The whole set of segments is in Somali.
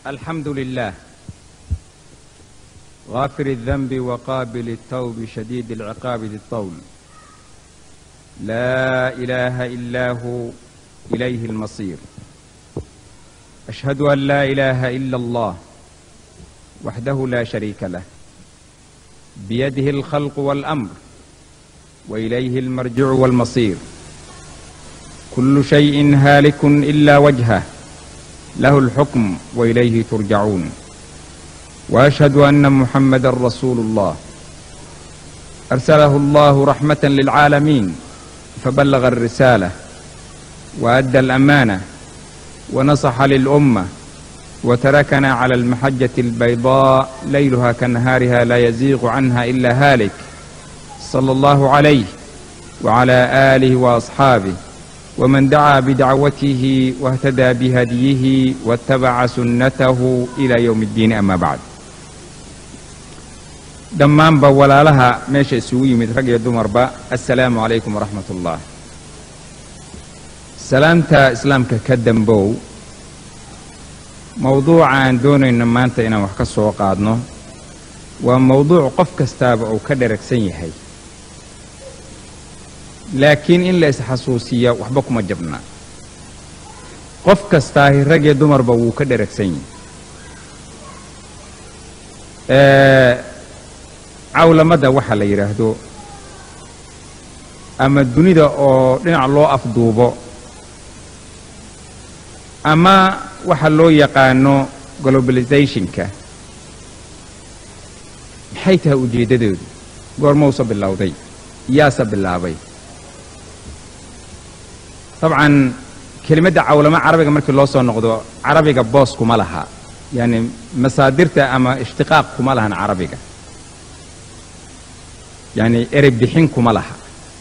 الحمد لله غافر الذنب وقابل التوب شديد العقاب ذي الطول لا إله إلا هو إليه المصير أشهد أن لا إله إلا الله وحده لا شريك له بيده الخلق والأمر وإليه المرجع والمصير كل شيء هالك إلا وجهه له الحكم وإليه ترجعون وأشهد أن محمدا رسول الله أرسله الله رحمة للعالمين فبلغ الرسالة وأدى الأمانة ونصح للأمة وتركنا على المحجة البيضاء ليلها كنهارها لا يزيغ عنها إلا هالك صلى الله عليه وعلى آله وأصحابه ومن دعا بدعوته واهتدى بهديه واتبع سنته إلى يوم الدين أما بعد dhammaanba walaalaha meesha isugu yimid rag iyo dumarba assalaamu calaykum waraxmat ullah salaamta islaamka ka dambow mowduuca aan doonayno maanta inaan wax ka soo qaadno waa mowduuc qof kastaaba uu ka dheragsan yahay laakiin in la isxasuusiya waxba kuma jabna qof kastaahi rag iyo dumarba wuu ka dheragsan yahay cawlamada waxa la yidhaahdo ama dunida oo dhinac loo afduubo ama waxa loo yaqaano globalizationka maxay tahay ujeeddadoodu goormausa bilowday yaase bilaabay dabcan kelimadda cawlamo carabiga markii loo soo noqdo carabiga boos kuma laha yaani masaadirta ama ishtiqaaq kuma lahan carabiga yacni erey bixin kuma laha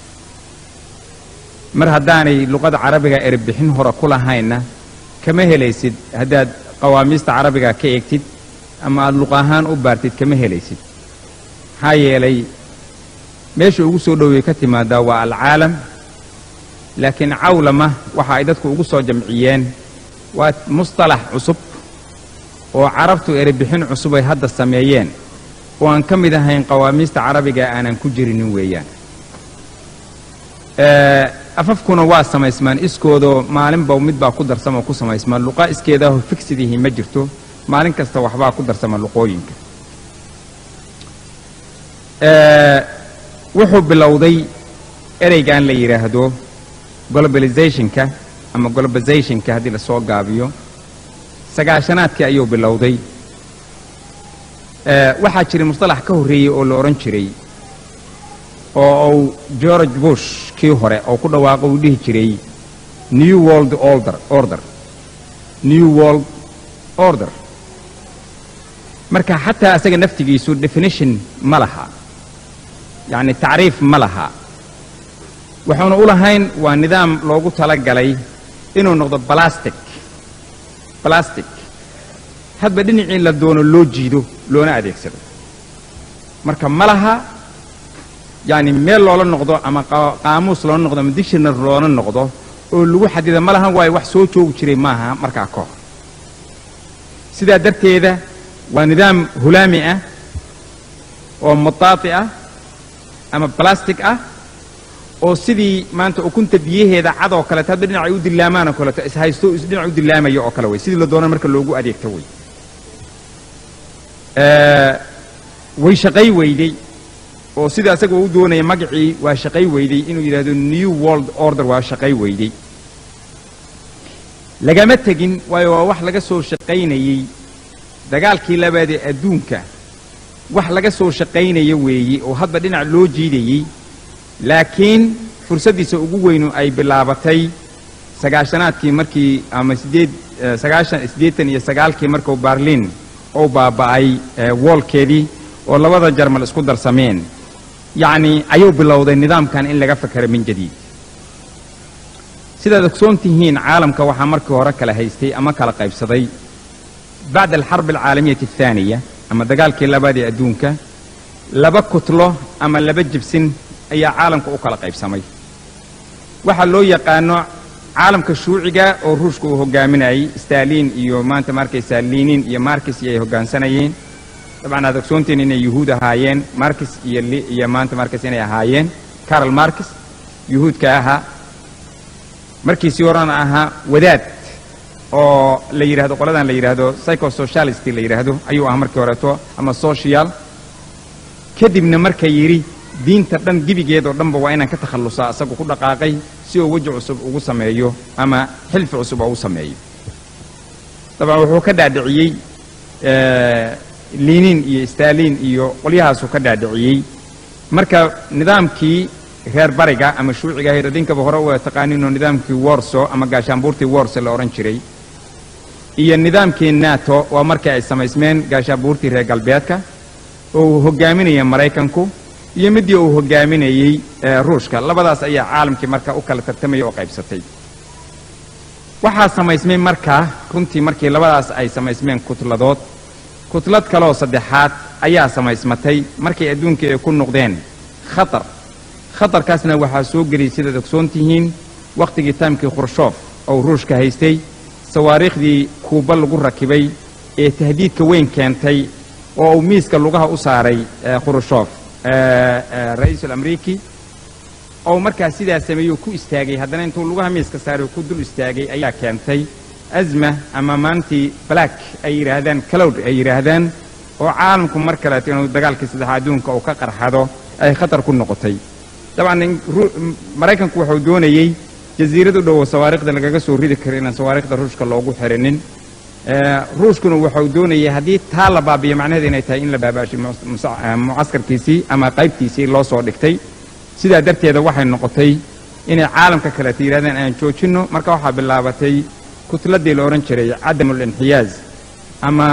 mar haddaanay luqada carabiga erey bixin hore ku lahaynna kama helaysid haddaad qawaamiista carabiga ka eegtid ama aada luq ahaan u baartid kama helaysid maxaa yeelay meesha ugu soo dhowey ka timaadaa waa alcaalam laakiin cawlama waxa ay dadku ugu soo jamciyeen waa mustalax cusub oo carabtu erey bixin cusub ay hadda sameeyeen oo aan ka mid ahayn qawaamiista carabiga aanan ku jirinin weeyaan afafkuna waa samaysmaan iskoodoo maalinba midbaa ku darsama ku samaysmaan luqa iskeedaaho figsidihi ma jirto maalin kasta waxbaa ku darsama luqooyinka wuxuu bilowday ereygan la yidhaahdo globalizationka ama globalizationka haddii lasoo gaabiyo sagaashanaadkii ayuu bilowday waxaa jiray mustalax ka horreeyey oo la odhan jiray oo uu george bush kii hore oo ku dhawaaqo uu dhihi jiray new world order order new world order marka xataa asaga naftigiisu definition ma laha yacni tacriif ma laha wuxuuna u lahayn waa nidaam loogu tala galay inuu noqdo balastic balastic hadba dhinacii la doono loo jiido loona adeegsado marka ma laha yacni meel loola noqdo ama qaamuus loola noqdo ama dictionary loola noqdo oo lagu xadida ma lahan waayo wax soo joogi jiray maaha markaa ka hor sidaa darteeda waa nidaam hulaami ah oo mutaati ah ama balastic ah oo sidii maanta ukunta biyaheeda cad oo kaleeto hadba dhinacay u dilaamaan oo kaleeto ishaysto isdhinac u dilaamaya oo kale wey sidii la doona marka loogu adeegto wey way shaqay weyday oo sida asaga u doonaya magacii waa shaqay weyday inuu yidhahdo new world order waa shaqay weyday lagama tegin waayo waa wax laga soo shaqaynayey dagaalkii labaad ee adduunka wax laga soo shaqaynaya weeye oo hadba dhinac loo jiidayey laakiin fursaddiisa ugu weynu ay bilaabatay sagaashanaadkii markii ama sideed sagaashan siddeetan iyo sagaalkii markuu barlin ou baaba'ay woolkeedii oo labada jarmal isku darsameen yacni ayuu bilowday nidaamkan in laga fakero min jadiid sidaad ogsoon tihiin caalamka waxaa markii hore kala haystay ama kala qaybsaday bacda alxarb alcaalamiyati athaaniya ama dagaalkii labaad ee adduunka laba kutlo ama laba jibsin ayaa caalamka u kala qaybsamay waxaa loo yaqaano caalamka shuuciga oo ruushka uu hogaaminayay stalin iyo maanta markaysaa linin iyo markis iyo ay hoggaansanayeen dabcan aad ogsoontiin inay yuhuud ahaayeen markis iyo iyo maanta markis inay ahaayeen carol markis yuhuudka ahaa markiisii horena ahaa wadaad oo la yidhahdo qoladan la yidhaahdo psychosocialist la yidhaahdo ayuu ahaa markii horeeto ama social kadibna marka yidhi diinta dhan gebigeedoo dhanba waa inaan ka takhallusaa isagu ku dhaqaaqay si uu weji cusub ugu sameeyo ama xilfi cusub oo u sameeyo dabcan wuxuu ka dhaadhiciyey linin iyo stalin iyo qolyahaasuu ka dhaadhiciyey marka nidaamkii reer bariga ama shuuciga ahayd idinkaba hore u taqaaninoo nidaamkii worso ama gaashaanbuurtii worso la odhan jiray iyo nidaamkii nato waa markii ay samaysmeen gaashaanbuurtii reer galbeedka oo uu hogaaminaya maraykanku iyo midii uu hogaaminayey ruushka labadaas ayaa caalamkii marka u kala tartamaya oo qaybsatay waxaa samaysmay markaa runtii markii labadaas ay samaysmeen kutladood kutlad kaleoo saddexaad ayaa samaysmatay markay adduunkii ay ku noqdeen khatar khatarkaasna waxaa soo geliyey sidaad ogsoon tihiin wakhtigii taamkii khrushoof oo ruushka haystay sawaariikhdii kuuba lagu rakibay ee tahdiidka weyn keentay oo uu miiska lugaha u saaray khrushoof ra-iisul amriiki oo markaa sidaa sameeyey ku istaagay haddana intuu lugaha miiska saaray ku dul istaagay ayaa keentay azma ama maantii black ay yidhaahdaan calowd ay yidhaahdaan oo caalamku mar kaleeto inuu dagaalkii saddexa adduunka uu ka qarxado ay khatar ku noqotay dabcan maraykanku wuxuu doonayey jasiirad u dhowo sawaariikhda lagaga soo ridi karo inaan sawaariikhda ruushka loogu xirinin ruushkuna wuxuu doonayay haddii taa la baabiyo macnaheed inay tahay in la baabaashay mucaskarkiisii ama qaybtiisii loo soo dhigtay sidaa darteeda waxay noqotay inay caalamka kaleeta yidhahdeen aan joojinno marka waxaa bilaabatay kutladii la odhan jiray cadamul inxiyaaz ama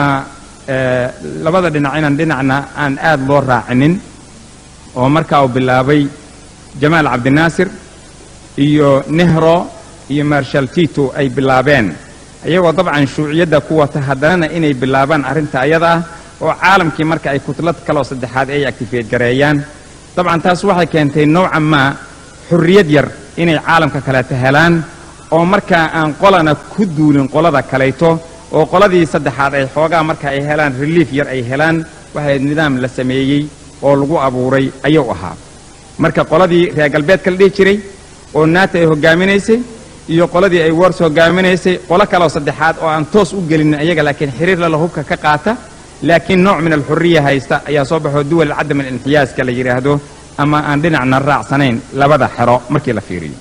labada dhinac inaan dhinacna aan aad loo raacinin oo markaa uu bilaabay jamaal cabdinaasir iyo nehro iyo marshal tito ay bilaabeen iyagoo dabcan shuuciyadda ku wata haddanana inay bilaabaan arrinta ayada ah oo caalamkii marka ay kutlad kaloo saddexaad ay actifeed gareeyaan dabcan taas waxay keentay nowcan maa xurriyad yar inay caalamka kaleeta helaan oo markaa aan qolana ku duulin qolada kalayto oo qoladii saddexaad ay xoogaa marka ay helaan reliif yar ay helaan waxay nidaam la sameeyey oo lagu abuuray ayuu ahaa marka qoladii reer galbeedka la dhihi jiray oo naata ay hoggaaminaysay iyo qoladii ay wars hoggaaminaysay qolo kaleoo saddexaad oo aan toos u gelin iyaga laakiin xiriir lala hubka ka qaata laakiin nooc min alxurriya haysta ayaa soo baxoo duwal cadam alinxiyaaska la yidhaahdo ama aan dhinacna raacsanayn labada xero markii la fiiriyo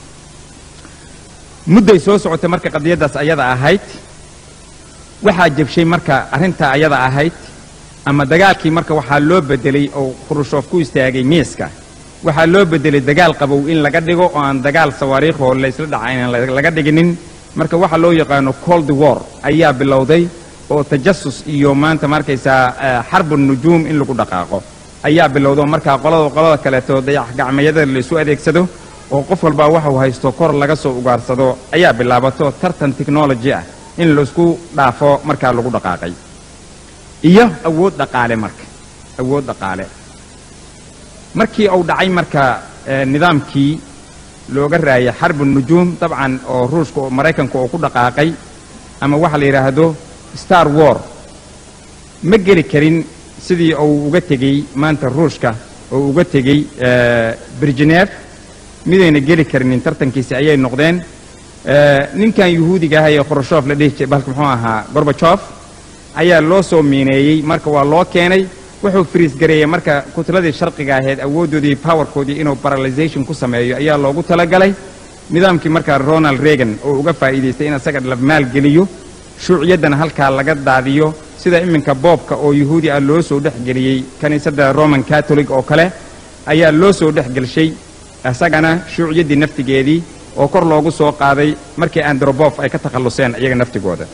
mudday soo socotay marka qadiyaddaas ayada ahayd waxaa jebshay marka arrintaa ayada ahayd ama dagaalkii marka waxaa loo bedelay oo khrushoof ku istaagay miiska waxaa loo bedelay dagaal qabow in laga dhigo oo aan dagaal sawaariikhoo laysla dhaca inaan laga dhiginin marka waxa loo yaqaano cold war ayaa bilowday oo tajasus iyo maanta markaysaa xarbu nujuum in lagu dhaqaaqo ayaa bilowda markaa qolada qolada kaleeto dayax gacmayada laysu adeegsado oo qof walbaa waxuu haysto kor laga soo ugaarsado ayaa bilaabato tartan technology ah in laisku dhaafo markaa lagu dhaqaaqay iyo awood dhaqaale marka awood dhaqaale markii uu dhacay marka nidaamkii looga raayay xarbu nujuum dabcan oo ruushka oo maraykanka oo ku dhaqaaqay ama waxa la yidhaahdo star war ma geli karin sidii uu uga tegey maanta ruushka oo uga tegey birgeneef midayna geli karinin tartankiisi ayay noqdeen ninkan yuhuudiga ah ee khrushoof la dhihi jiray balka muxuu ahaa gorbajof ayaa loo soo miineeyey marka waa loo keenay wuxuu friis gareeyey marka kutladii sharqiga ahayd awooddoodii powerkoodii inuu paralization ku sameeyo ayaa loogu talagalay nidaamkii markaa ronald reagan oo uga faa'iidaystay in isaga la maalgeliyo shuuciyaddana halkaa laga daadiyo sida iminka boobka oo yuhuudi ah loo soo dhex geliyey kiniisadda roman catholic oo kale ayaa loo soo dhex gelshay isagana shuuciyaddii naftigeedii oo kor loogu soo qaaday markii androbof ay ka takhalluseen iyaga naftigooda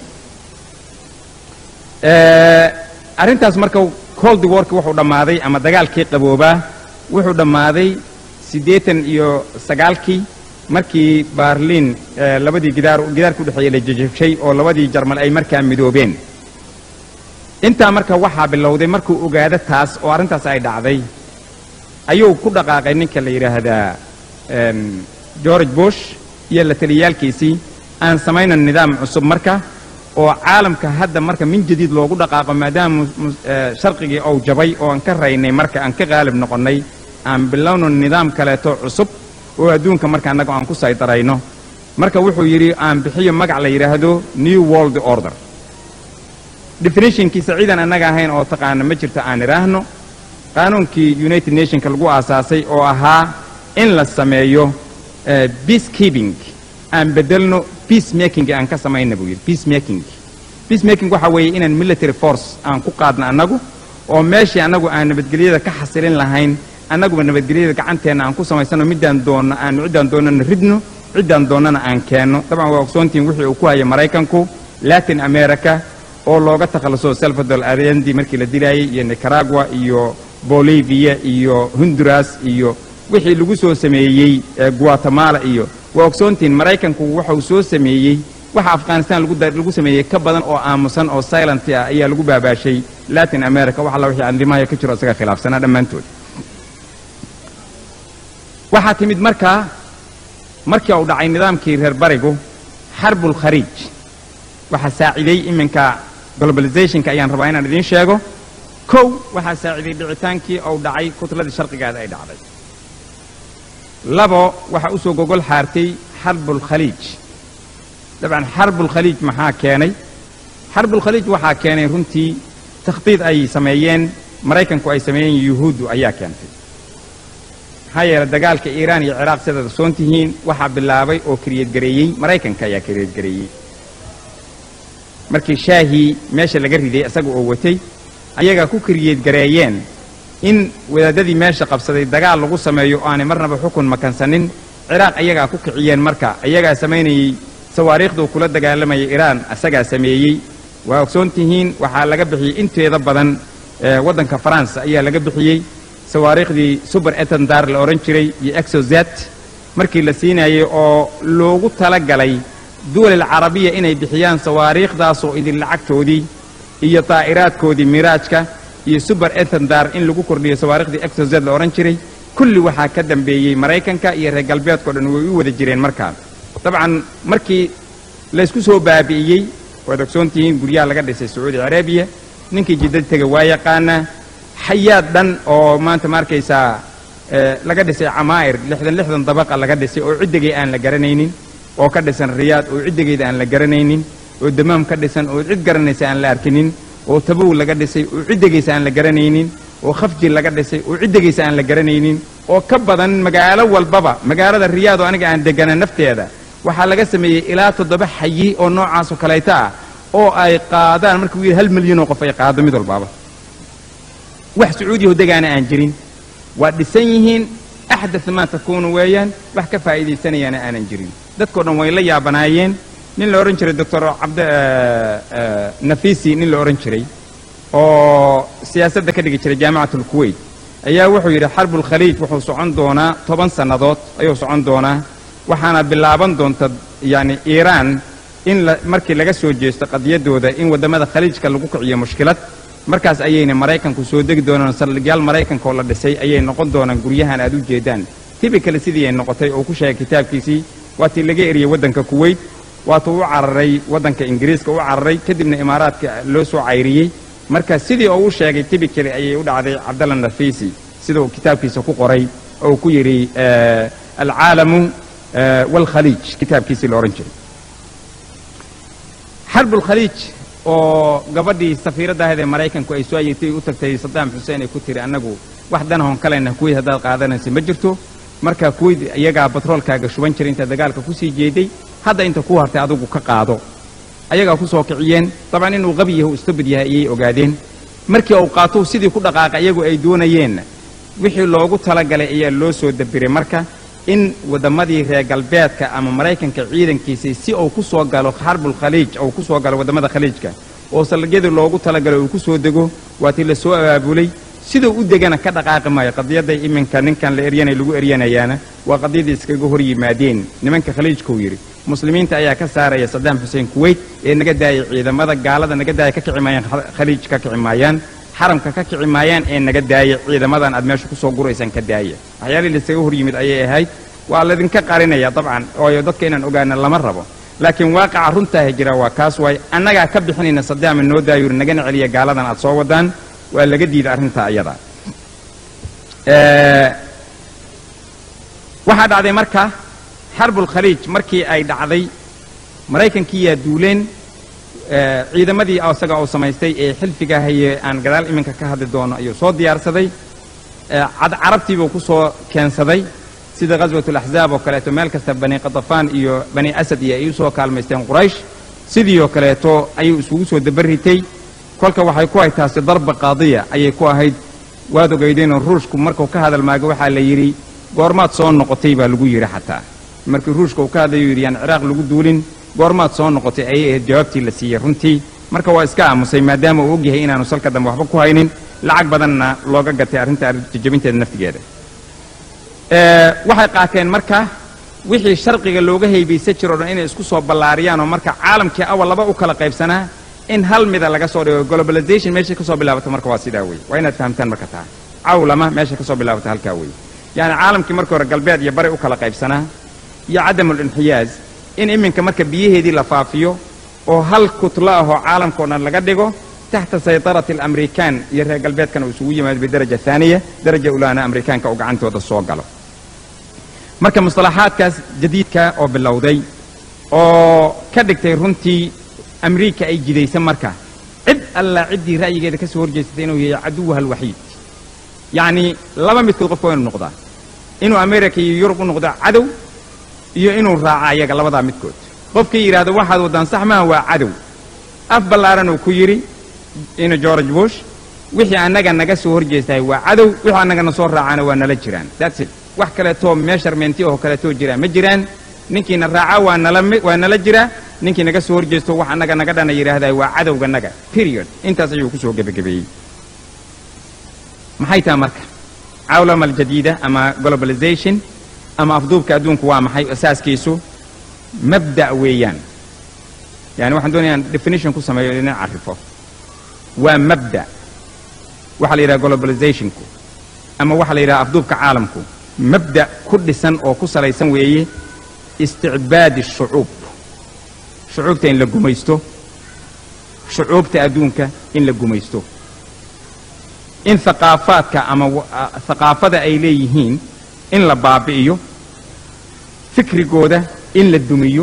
arrintaas marka cold warki wuxuu dhammaaday ama dagaalkii qaboobaa wuxuu dhammaaday siddeetan iyo sagaalkii markii baarliin labadii gidaar gidaarka udhexeeya la jejebshay oo labadii jarmal ay markaa midoobeen intaa marka waxaa bilowday markuu ogaado taas oo arrintaas ay dhacday ayuu ku dhaqaaqay ninka la yidhaahdaa george bush iyo la taliyaalkiisii aan samayno nidaam cusub marka oo caalamka hadda marka min jadiid loogu dhaqaaqo maadaama sharqigii ou jabay oo aan ka raynay marka aan ka qaalib noqonnay aan bilowno nidaam kaleeto cusub oo adduunka marka annaga aan ku saydarayno marka wuxuu yidhi aan bixiyo magac la yidhaahdo new world order definitionkiisa ciidan annaga ahayn oo taqaana ma jirto aan idhaahno qaanuunkii united nationka lagu aasaasay oo ahaa in la sameeyo peace keeping aan bedelno peace making aan ka samayna buu yidhi peace making peace making waxa weeye inaan military force aan ku qaadno annagu oo meeshii annagu aan nabadgelyada ka xasilin lahayn annaguba nabadgelyada gacanteenna aan ku samaysano middaan doonno aan ciddaan doonnana ridno ciddaan doonnana aan keenno dabcan waa ogsoontihin wixii uu ku haya maraykanku latin america oo looga takhalluso salvador allende markii la dilaayey iyo nicaragua iyo bolivia iyo honduras iyo wixii lagu soo sameeyey guatemala iyo waa ogsoontihin maraykanku waxau soo sameeyey waxa afghanistan lagu sameeyey ka badan oo aamusan oo silent ah ayaa lagu baabaashay latin america wax alla wixii andimahaya ka jiro isaga khilaafsanaa dhammaantood waxaa timid markaa markii uu dhacay nidaamkii reer barigu xarbul khariij waxaa saaciday iminka globalizationka ayaan rabaa inaan idiin sheego kow waxaa saaciday dhicitaankii uu dhacay kutladii sharqigaada ay dhacday labo waxaa u soo gogol xaartay xarbul khaliij dabcan xarbul khaliij maxaa keenay xarbul khaliij waxaa keenay runtii takhdiid ay sameeyeen maraykanku ay sameeyeen yuhuuddu ayaa keentay maxaa yeele dagaalka iiraan iyo ciraaq sidaad ogsoon tihiin waxaa bilaabay oo kariyadgareeyey maraykanka ayaa kariyadgareeyey markii shaahii meesha laga riday isaga oo watay ayagaa ku kariyadgareeyeen in wadaadadii meesha qabsaday dagaal lagu sameeyo oo aanay marnaba xukun makansanin ciraaq ayagaa ku kiciyeen marka ayagaa samaynayey sawaariikhduu kula dagaalamayay iiraan isagaa sameeyey waa ogsoon tihiin waxaa laga bixiyey inteeda badan waddanka faransa ayaa laga bixiyey sawaariikhdii suber etendar la odhan jiray iyo exozet markii la siinayey oo loogu tala galay duwalil carabiya inay bixiyaan sawaariikhdaasoo idin lacagtoodii iyo daa'iraadkoodii miraajka iyo suber etendar in lagu kordhiyo sawaariikhdii exozet la odhan jiray kulli waxaa ka dambeeyey maraykanka iyo reer galbeedkao dhan way u wada jireen markaa dabcan markii laysku soo baabi'iyey waad ogsoon tihiin guryaha laga dhisay sacuudi carabiya ninkii jiddad tega waa yaqaanaa xayaad dhan oo maanta ma arkaysaa laga dhisay camaa'ir lixdan lixdan dabaqa laga dhisay oo ciddigay aan la garanaynin oo ka dhisan riyaad oo ciddigeeda aan la garanaynin oo damaam ka dhisan oo cid garanaysa aan la arkinin oo tabow laga dhisay oo ciddigaysa aan la garanaynin oo khafji laga dhisay oo ciddigaysa aan la garanaynin oo ka badan magaalo walbaba magaalada riyaad oo aniga aan degana nafteeda waxaa laga sameeyey ilaa toddoba xayi oo noocaasoo kalayta ah oo ay qaadaan markuu yidhi hal milyan oo qof ay qaado mid walbaaba wax sacuudiyaho degaana aan jirin waa dhisan yihiin axdat maa takuunu weeyaan wax ka faa'iidaysanayaana aanan jirin dadkao dhan way la yaabanaayeen nin la odhan jiray doctor cabd nafisi nin la odhan jiray oo siyaasadda ka dhigi jiray jaamicat alkuwait ayaa wuxuu yidhi xarbulkhaliij wuxuu socon doonaa toban sannadood ayuu socon doonaa waxaana bilaaban doonta yacni iiraan in la markii laga soo jeesto qadiyaddooda in waddamada khaliijka lagu kiciyo mushkilad markaas ayayna maraykanku soo degi doonaan saldhigyaal maraykanka oo la dhisay ayay noqon doonaan guryahan aad u jeedaan tibikale sidii ay noqotay oo ku sheegay kitaabkiisii waatii laga eriyey waddanka kuwait waatuu u cararay waddanka ingiriiska u cararay kadibna imaaraadka loo soo cayriyey marka sidii oo u sheegay tibikale ayay u dhacday cabdalla nafisi sida uu kitaabkiisa ku qoray oo ku yidhi alcaalamu waalkhaliij kitaabkiisii la odhan jiray xarbulkhaliij oo gabadhii safiiradda ahayd ee maraykanku ay soo ayirtay u tagtay sadaam xuseen ay ku tiri annagu wax danahon kalena kuwait haddaad qaadanaysa ma jirto marka kuwait iyagaa batroolkaaga shuban jiray inta dagaalka ku sii jeeday hadda inta ku hartay adigu ka qaado ayagaa ku soo kiciyeen dabcan inuu qabi yahay u istabid yahay ayay ogaadeen markii uu qaatou sidii ku dhaqaaqa iyagu ay doonayeenna wixii loogu talagalay ayaa loo soo dabiray marka in wadammadii reer galbeedka ama maraykanka ciidankiisii si uu ku soo galo xarbul khaliij uu ku soo galo waddamada khaliijka oo saldhigyadii loogu talagalay uu ku soo dego waatii la soo abaabulay siduu u degana ka dhaqaaqi maayo qadiyadday iminka ninkan la eryanay lagu eryanayaana waa qadiyadii iskaga hor yimaadeen nimanka khaliijkuu yidhi muslimiinta ayaa ka saaraya sadaam xuseen kuwait ee naga daayay ciidamada gaalada naga daaya ka kici maayaan khaliij ka kici maayaan xaramka ka kici maayaan ee naga daaya ciidamadan aad meesha kusoo guraysaan ka daaya waxyaalihii laisaga hor yimid ayay ahayd waa laydinka qarinaya dabcan ooyo dadka inaan ogaana lama rabo laakiin waaqaca runtaaha jira waa kaas waay annagaa ka bixinayna sadaama noo daayuri nagana celiya gaaladan aad soo wadaan waa laga diida arrintaa iyada waxaa dhacday marka xarbulkhaliij markii ay dhacday maraykankiiyaa duuleen ciidamadii isaga uu samaystay ee xilfiga haye aan gadaal iminka ka hadli doono ayuu soo diyaarsaday carabtiibuu ku soo keensaday sida ghaswat alaxzaab oo kaleeto meel kasta bani qatafaan iyo bani asad iyo ay u soo kaalmaysteen quraysh sidii oo kaleeto ayuu isugu soo dabaritay kolka waxay ku ahayd taasi darba qaadiya ayay ku ahayd waad ogeydeenoo ruushku markuu ka hadal maago waxaa la yidhi goormaad soo noqotay baa lagu yidhi xataa markii ruushka uu ka hadlayuu yidhi yaan ciraaq lagu duulin goormaad soo noqotay ayay ahayd jawaabtii la siiyey runtii marka waa iska aamusay maadaama uu ogyahay inaanu salka dambe waxba ku haynin lacag badanna looga gatay arrinta jajabinteeda naftigeeda waxay qaateen marka wixii sharqiga looga haybaysan jiro o dhan inay isku soo ballaariyaan oo marka caalamkii awal laba u kala qaybsanaa in hal mida laga soo dhigo globalization meeshay ka soo bilaabato marka waa sidaa wey waa inaad fahamtaan marka taa cawlama meeshay ka soo bilaabato halkaa wey yacni caalamkii markii hore galbeed iyo bari u kala qaybsanaa iyo cadamulinxiyaaz in iminka marka biyaheedii la faafiyo oo hal kutlo ahoo caalamkao dhan laga dhigo taxta saytarati alamrikaan iyo reer galbeedkana uu isugu yimaado bidaraja haaniya daraja ulaana amrikaanka uu gacantooda soo galo marka musطalaxaadkaas jadiidka oo bilowday oo ka dhigtay runtii amriika ay jidaysa marka cid alla ciddii ra'yigeeda ka soo horjeesatay inuu yahay caduwaha alwaxiid yacni laba midkood qofka waa inu noqdaa inuu america iyo yurub u noqdo cadow iyo inuu raaca ayaga labadaa midkood qofkii yidhaahdo waxaad waddaan sax maaha waa cadow af ballaaran uu ku yidhi ina george bush wixii annaga naga soo horjeestahay waa cadow wixii annagana soo raacana waa nala jiraan that's it wax kaleetoo meesharmenti oo kaleetoo jiraa ma jiraan ninkiina raaca waa nala waa nala jiraa ninkii naga soo horjeesto wax annaga naga dhana yidhaahdaa waa cadowganaga period intaas ayuu ku soo gebagabeeyey maxay taha marka cawlama aljadiida ama globalization ama afduubka adduunku waa maxay asaaskiisu mabda' weeyaan yani waxaan doonaya aan definition ku sameeyo ina carifo waa mabda' waxaa la yidhaha globalizationku ama waxaa la yidhaha afduubka caalamku mabda' ku dhisan oo ku salaysan weeye isticbaadi shucuub shucuubta in la gumaysto shucuubta adduunka in la gumaysto in haqaafaadka ama haqaafada ay leeyihiin in la baabi'iyo fikrigooda in la dumiyo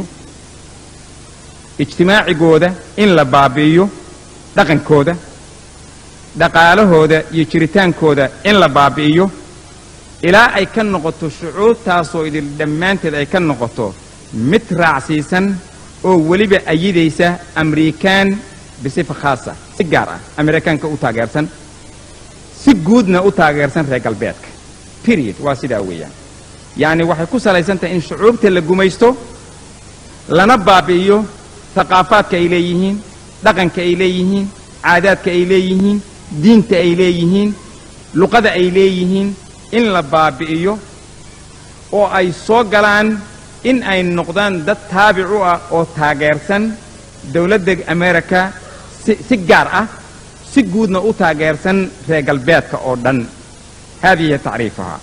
ijtimaacigooda in la baabi'iyo dhaqankooda dhaqaalahooda iyo jiritaankooda in la baabi'iyo ilaa ay ka noqoto shucuubtaasoo idil dhammaanteed ay ka noqoto mid raacsiisan oo weliba ayidaysa amrikaan bisifa khaasa si gaar ah amerikaanka u taageersan si guudna u taageersan reer galbeedka period waa sidaa weeyaan yacni waxay ku salaysan tahay in shucuubta la gumaysto lana baabi'iyo haqaafaadka ay leeyihiin dhaqanka ay leeyihiin caadaadka ay leeyihiin diinta ay leeyihiin luqada ay leeyihiin in la baabi'iyo oo ay soo galaan in ay noqdaan dad taabic u ah oo taageersan dowladda america si si gaar ah si guudna u taageersan reer galbeedka oo dhan haadihi hiya tacriifuhaa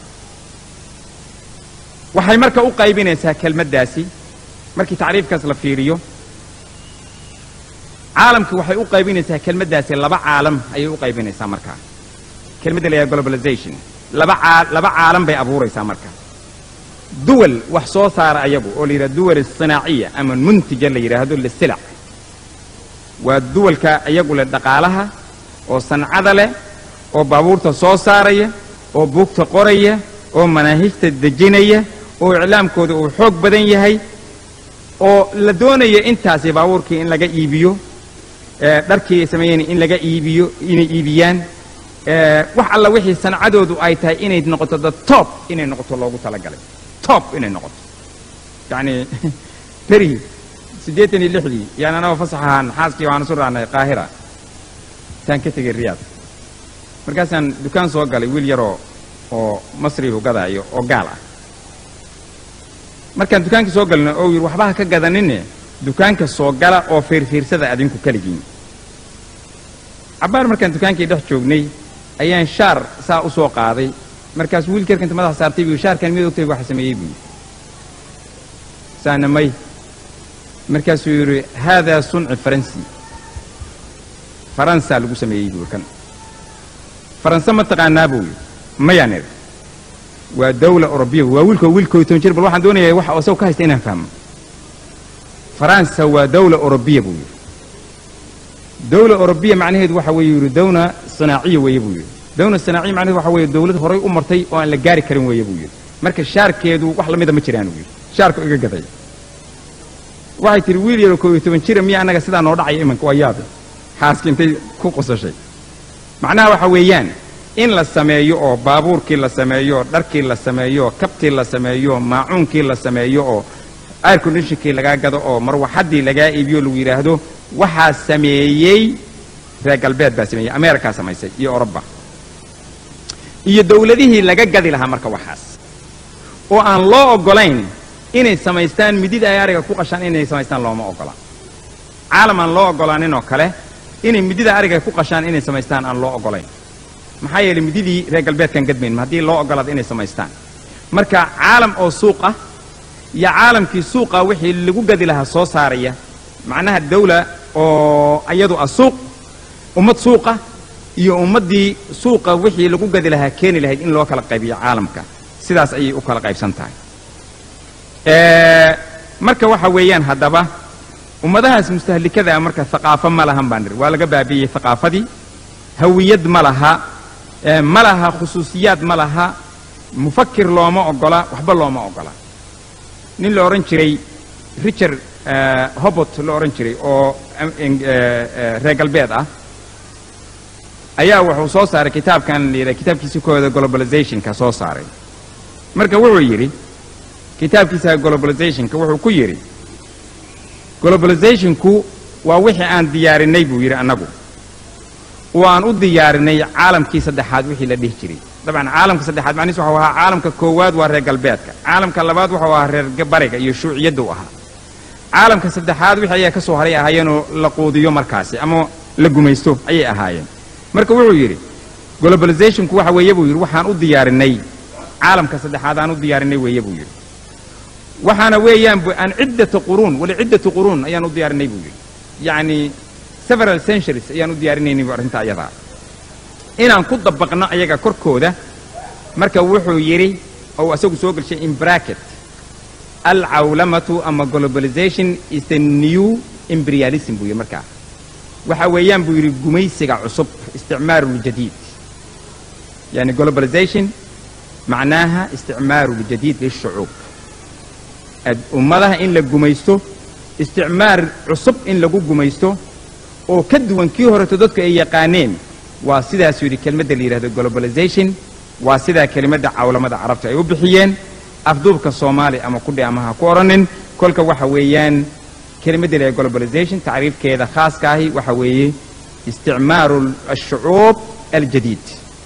waxay marka u qaybinaysaa kelmaddaasi markii tacriifkaas la fiiriyo caalamki waxay u qaybinaysaa kelmaddaasi laba caalam ayay u qaybinaysaa markaa kelmadda la yidhaha globalization laba caa laba caalam bay abuuraysaa marka duwal wax soo saara ayagu oo la yidhaha duwal sinaaciya ama muntija la yidhaahdo lisilac waa duwalka iyagu leh dhaqaalaha oo sancada leh oo baabuurta soo saaraya oo buugta qoraya oo manaahijta dejinaya oo iclaamkooda uu xoog badan yahay oo la doonaya intaasi baabuurkii in laga iibiyo dharkii ay sameeyeen in laga iibiyo inay iibiyaan wax alla wixii sancadoodu ay tahay inay noqoto the top inay noqoto loogu talagalay top inay noqoto yacni beri siddeetan iyo lixdii yaan anagoo fasax ahaan xaaskii waxaan isu raacnay qaahira taan ka tegay riyaad markaasaan dukaan soo galay wiil yaroo oo masrihu gadaayo oo gaal ah markaan dukaankii soo galno oo yidhi waxba ha ka gadanine dukaanka soo gala oo fiirfiirsada adinku keligiin cabbaar markaan dukaankii dhex joognay ayaan shaar saa u soo qaaday markaas wiilkeerka inta madaxa saartay buu shaarkan mid ogtay waxa sameeyey buu saana may markaasuu yidhi haadaa sunci faransi faransaa lagu sameeyey buu kan faranse ma taqaanaa buu yidhi mayaan idhi waa dawla orobiya waa wiilkoo wiilkoo toban jir bal waxaan doonayaa waxa isago ka haysta inaan fahmo faransa waa dawla orobiya buu yidhi dawla orobiya macnaheedu waxa weeye yidhi dawna sanaaciya weeye buu yidhi dawna sanaaciya macnaheedu waxa weeye dawlad horay u martay oo aan la gaari karin weeye buu yidhi marka shaarkeedu wax la mida ma jiraan buu yidhi shaarku iga gaday waxay tihi wiil yaroo koo iyo toban jira miya annaga sidaa noo dhacaya imanka waa yaabe xaaski intay ku qosashay macnaha waxa weeyaan in la sameeyo oo baabuurkii la sameeyo oo dharkii la sameeyo oo kabtii la sameeyo oo maacuunkii la sameeyo oo air conditionkii lagaa gado oo marwaxaddii lagaa iibiyo lagu yidhaahdo waxaa sameeyey reer galbeed baa sameeyey ameerikaa samaysay iyo oroba iyo dawladihii laga gadi lahaa marka waxaas oo aan loo oggolayn inay samaystaan midida ay ariga ku qashaan inay samaystaan looma oggola caalam aan loo oggolaanin oo kale inay midida ariga ku qashaan inay samaystaan aan loo oggolayn maxaa yeelay mididii reer galbeedkan gadmayn haddii loo oggolaado inay samaystaan marka caalam oo suuq ah iyo caalamkii suuqa wixii lagu gadi lahaa soo saaraya macnaha dawla oo iyadu ah suuq ummad suuqa iyo ummaddii suuqa wixii lagu gadi lahaa keeni lahayd in loo kala qaybiyo caalamka sidaas ayay u kala qaybsan tahay marka waxa weeyaan haddaba ummadahaas mustahlikada marka haqaafo ma lahan baan niri waa laga baabi'iyey haqaafadii hawiyad ma laha ma laha khusuusiyaad ma laha mufakir looma oggola waxba looma oggola nin la odhan jiray richard hobot la odhan jiray oo reer galbeed ah ayaa wuxuu soo saaray kitaabkan la yidhaha kitaabkiisa kooda globalizationka soo saaray marka wuxuu yidhi kitaabkiisa globalizationka wuxuu ku yidhi globalizationku waa wixii aan diyaarinay buu yidhi annagu oo aan u diyaarinay caalamkii saddexaad wixii la dhihi jiray dabcan caalamka saddexaad macnihiis waxau ahaa caalamka koowaad waa reer galbeedka caalamka labaad waxau ahaa reer bariga iyo shuuciyadda u ahaa caalamka saddexaad wixii ayaa ka soo haray ahaayeenoo la quudiyo markaasi ama la gumaysto ayay ahaayeen marka wuxuu yidhi globalizationku waxa weeye buu yidhi waxaan u diyaarinay caalamka saddexaad aan u diyaarinay weeye buu yidhi waxaana weeyaan an ciddata quruun wali ciddatu quruun ayaan u diyaarinay buu yidhi yacni several centuries ayaan u diyaarinaynay bu arrinta ayadaa inaan ku dabaqno ayaga korkooda marka wuxuu yidhi ou asagu soo gelshay in bracket alcawlamatu ama globalization is the new imperialism buu yidhi markaa waxa weeyaan buu yidhi gumaysiga cusub isticmaaru ljadiid yani globalization macnaaha isticmaaru ljadiid lishucuub ummadaha in la gumaysto isticmaar cusub in lagu gumaysto oo ka duwan kii horeto dadku ay yaqaaneen waa sidaasuu yidhi kelmadda la yidhahdo globalization waa sidaa kelimadda cawlamada carabta ay u bixiyeen afduubka soomaali ama kudhi ama ha ku odhanin kolka waxa weeyaan kelimadda la yidhahdo globalization tacriifkeeda khaaska ahi waxa weeye isticmaaru ashucuub aljadiid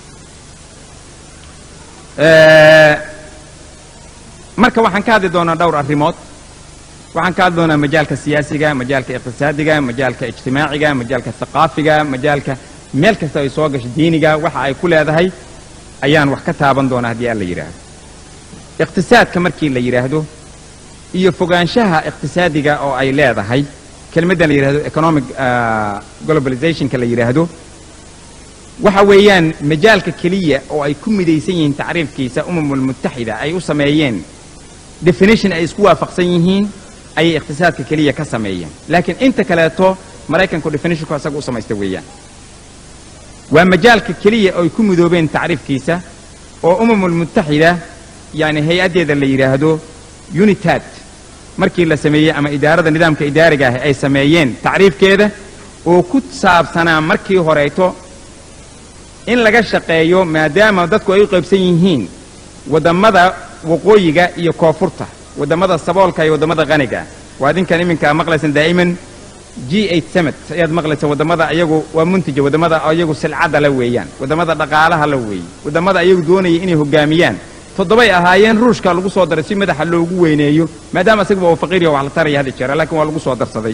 marka waxaan ka hadli doonaa dhowr arrimood waxaan ka hadli doonaa majaalka siyaasiga majaalka iqtisaadiga majaalka ijtimaaciga majaalka thaqaafiga majaalka meel kasta ay soo gasho diiniga waxa ay ku leedahay ayaan wax ka taaban doonaa haddii aan la yidhaahdo iqtisaadka markii la yidhaahdo iyo fogaanshaha iqtisaadiga oo ay leedahay kelmaddan la yidhahdo economic globalizationka la yidhaahdo waxa weeyaan majaalka keliya oo ay ku midaysan yihiin tacriifkiisa umamulmutaxida ay u sameeyeen definition ay isku waafaqsan yihiin ayay iqtisaadka keliya ka sameeyeen laakiin inta kaleeto maraykanku definitionku asaga u samaysta weeyaan waa majaalka keliya oo ay ku midoobeen tacriifkiisa oo umamulmutaxida yani hay-addeeda la yidhaahdo unitad markii la sameeyey ama idaarada nidaamka idaariga ah ay sameeyeen tacriifkeeda oo ku saabsanaa markii horeyto in laga shaqeeyo maadaama dadku ay u qaybsan yihiin wadammada waqooyiga iyo koonfurta wadammada saboolka iyo wadammada qaniga waa idinkan iminka maqlaysan daa'iman g eight summit ayaad maqlaysa wadammada ayagu waa muntija wadammada ayagu silcadda la weeyaan wadammada dhaqaalaha la weeye wadammada ayagu doonaya inay hoggaamiyaan toddobay ahaayeen ruushka lagu soo daray si madaxa loogu weyneeyo maadaama isaguba uu faqiiriya wax la taraya hadda jeera laakiin waa lagu soo darsaday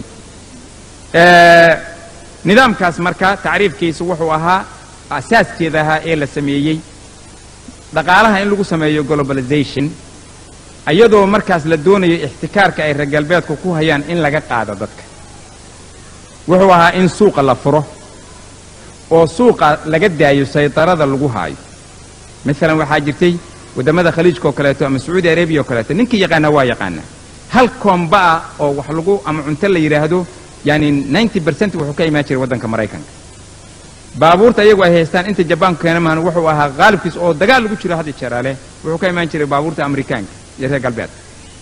nidaamkaas marka tacriifkiisu wuxuu ahaa asaaskeeda ahaa ee la sameeyey dhaqaalaha in lagu sameeyo globalization iyadoo markaas la doonayo ixtikaarka ay reer galbeedku ku hayaan in laga qaado dadka wuxuu ahaa in suuqa la furo oo suuqa laga daayo saydarada lagu haayo maalan waxaa jirtay waddamada khaliijka oo kaleeto ama sacuudi arabiya oo kaleeto ninkii yaqaana waa yaqaana hal koomba ah oo wax lagu ama cunto la yidhaahdo yani ninety bercent wuxuu ka imaan jiray waddanka maraykanka baabuurta iyagu ay haystaan inta jabaanku keena mahan wuxuu ahaa qaalibkiis oo dagaal lagu jiro hadda jeeraale wuxuu ka imaan jiray baabuurta amerikaanka iyo reer galbeedka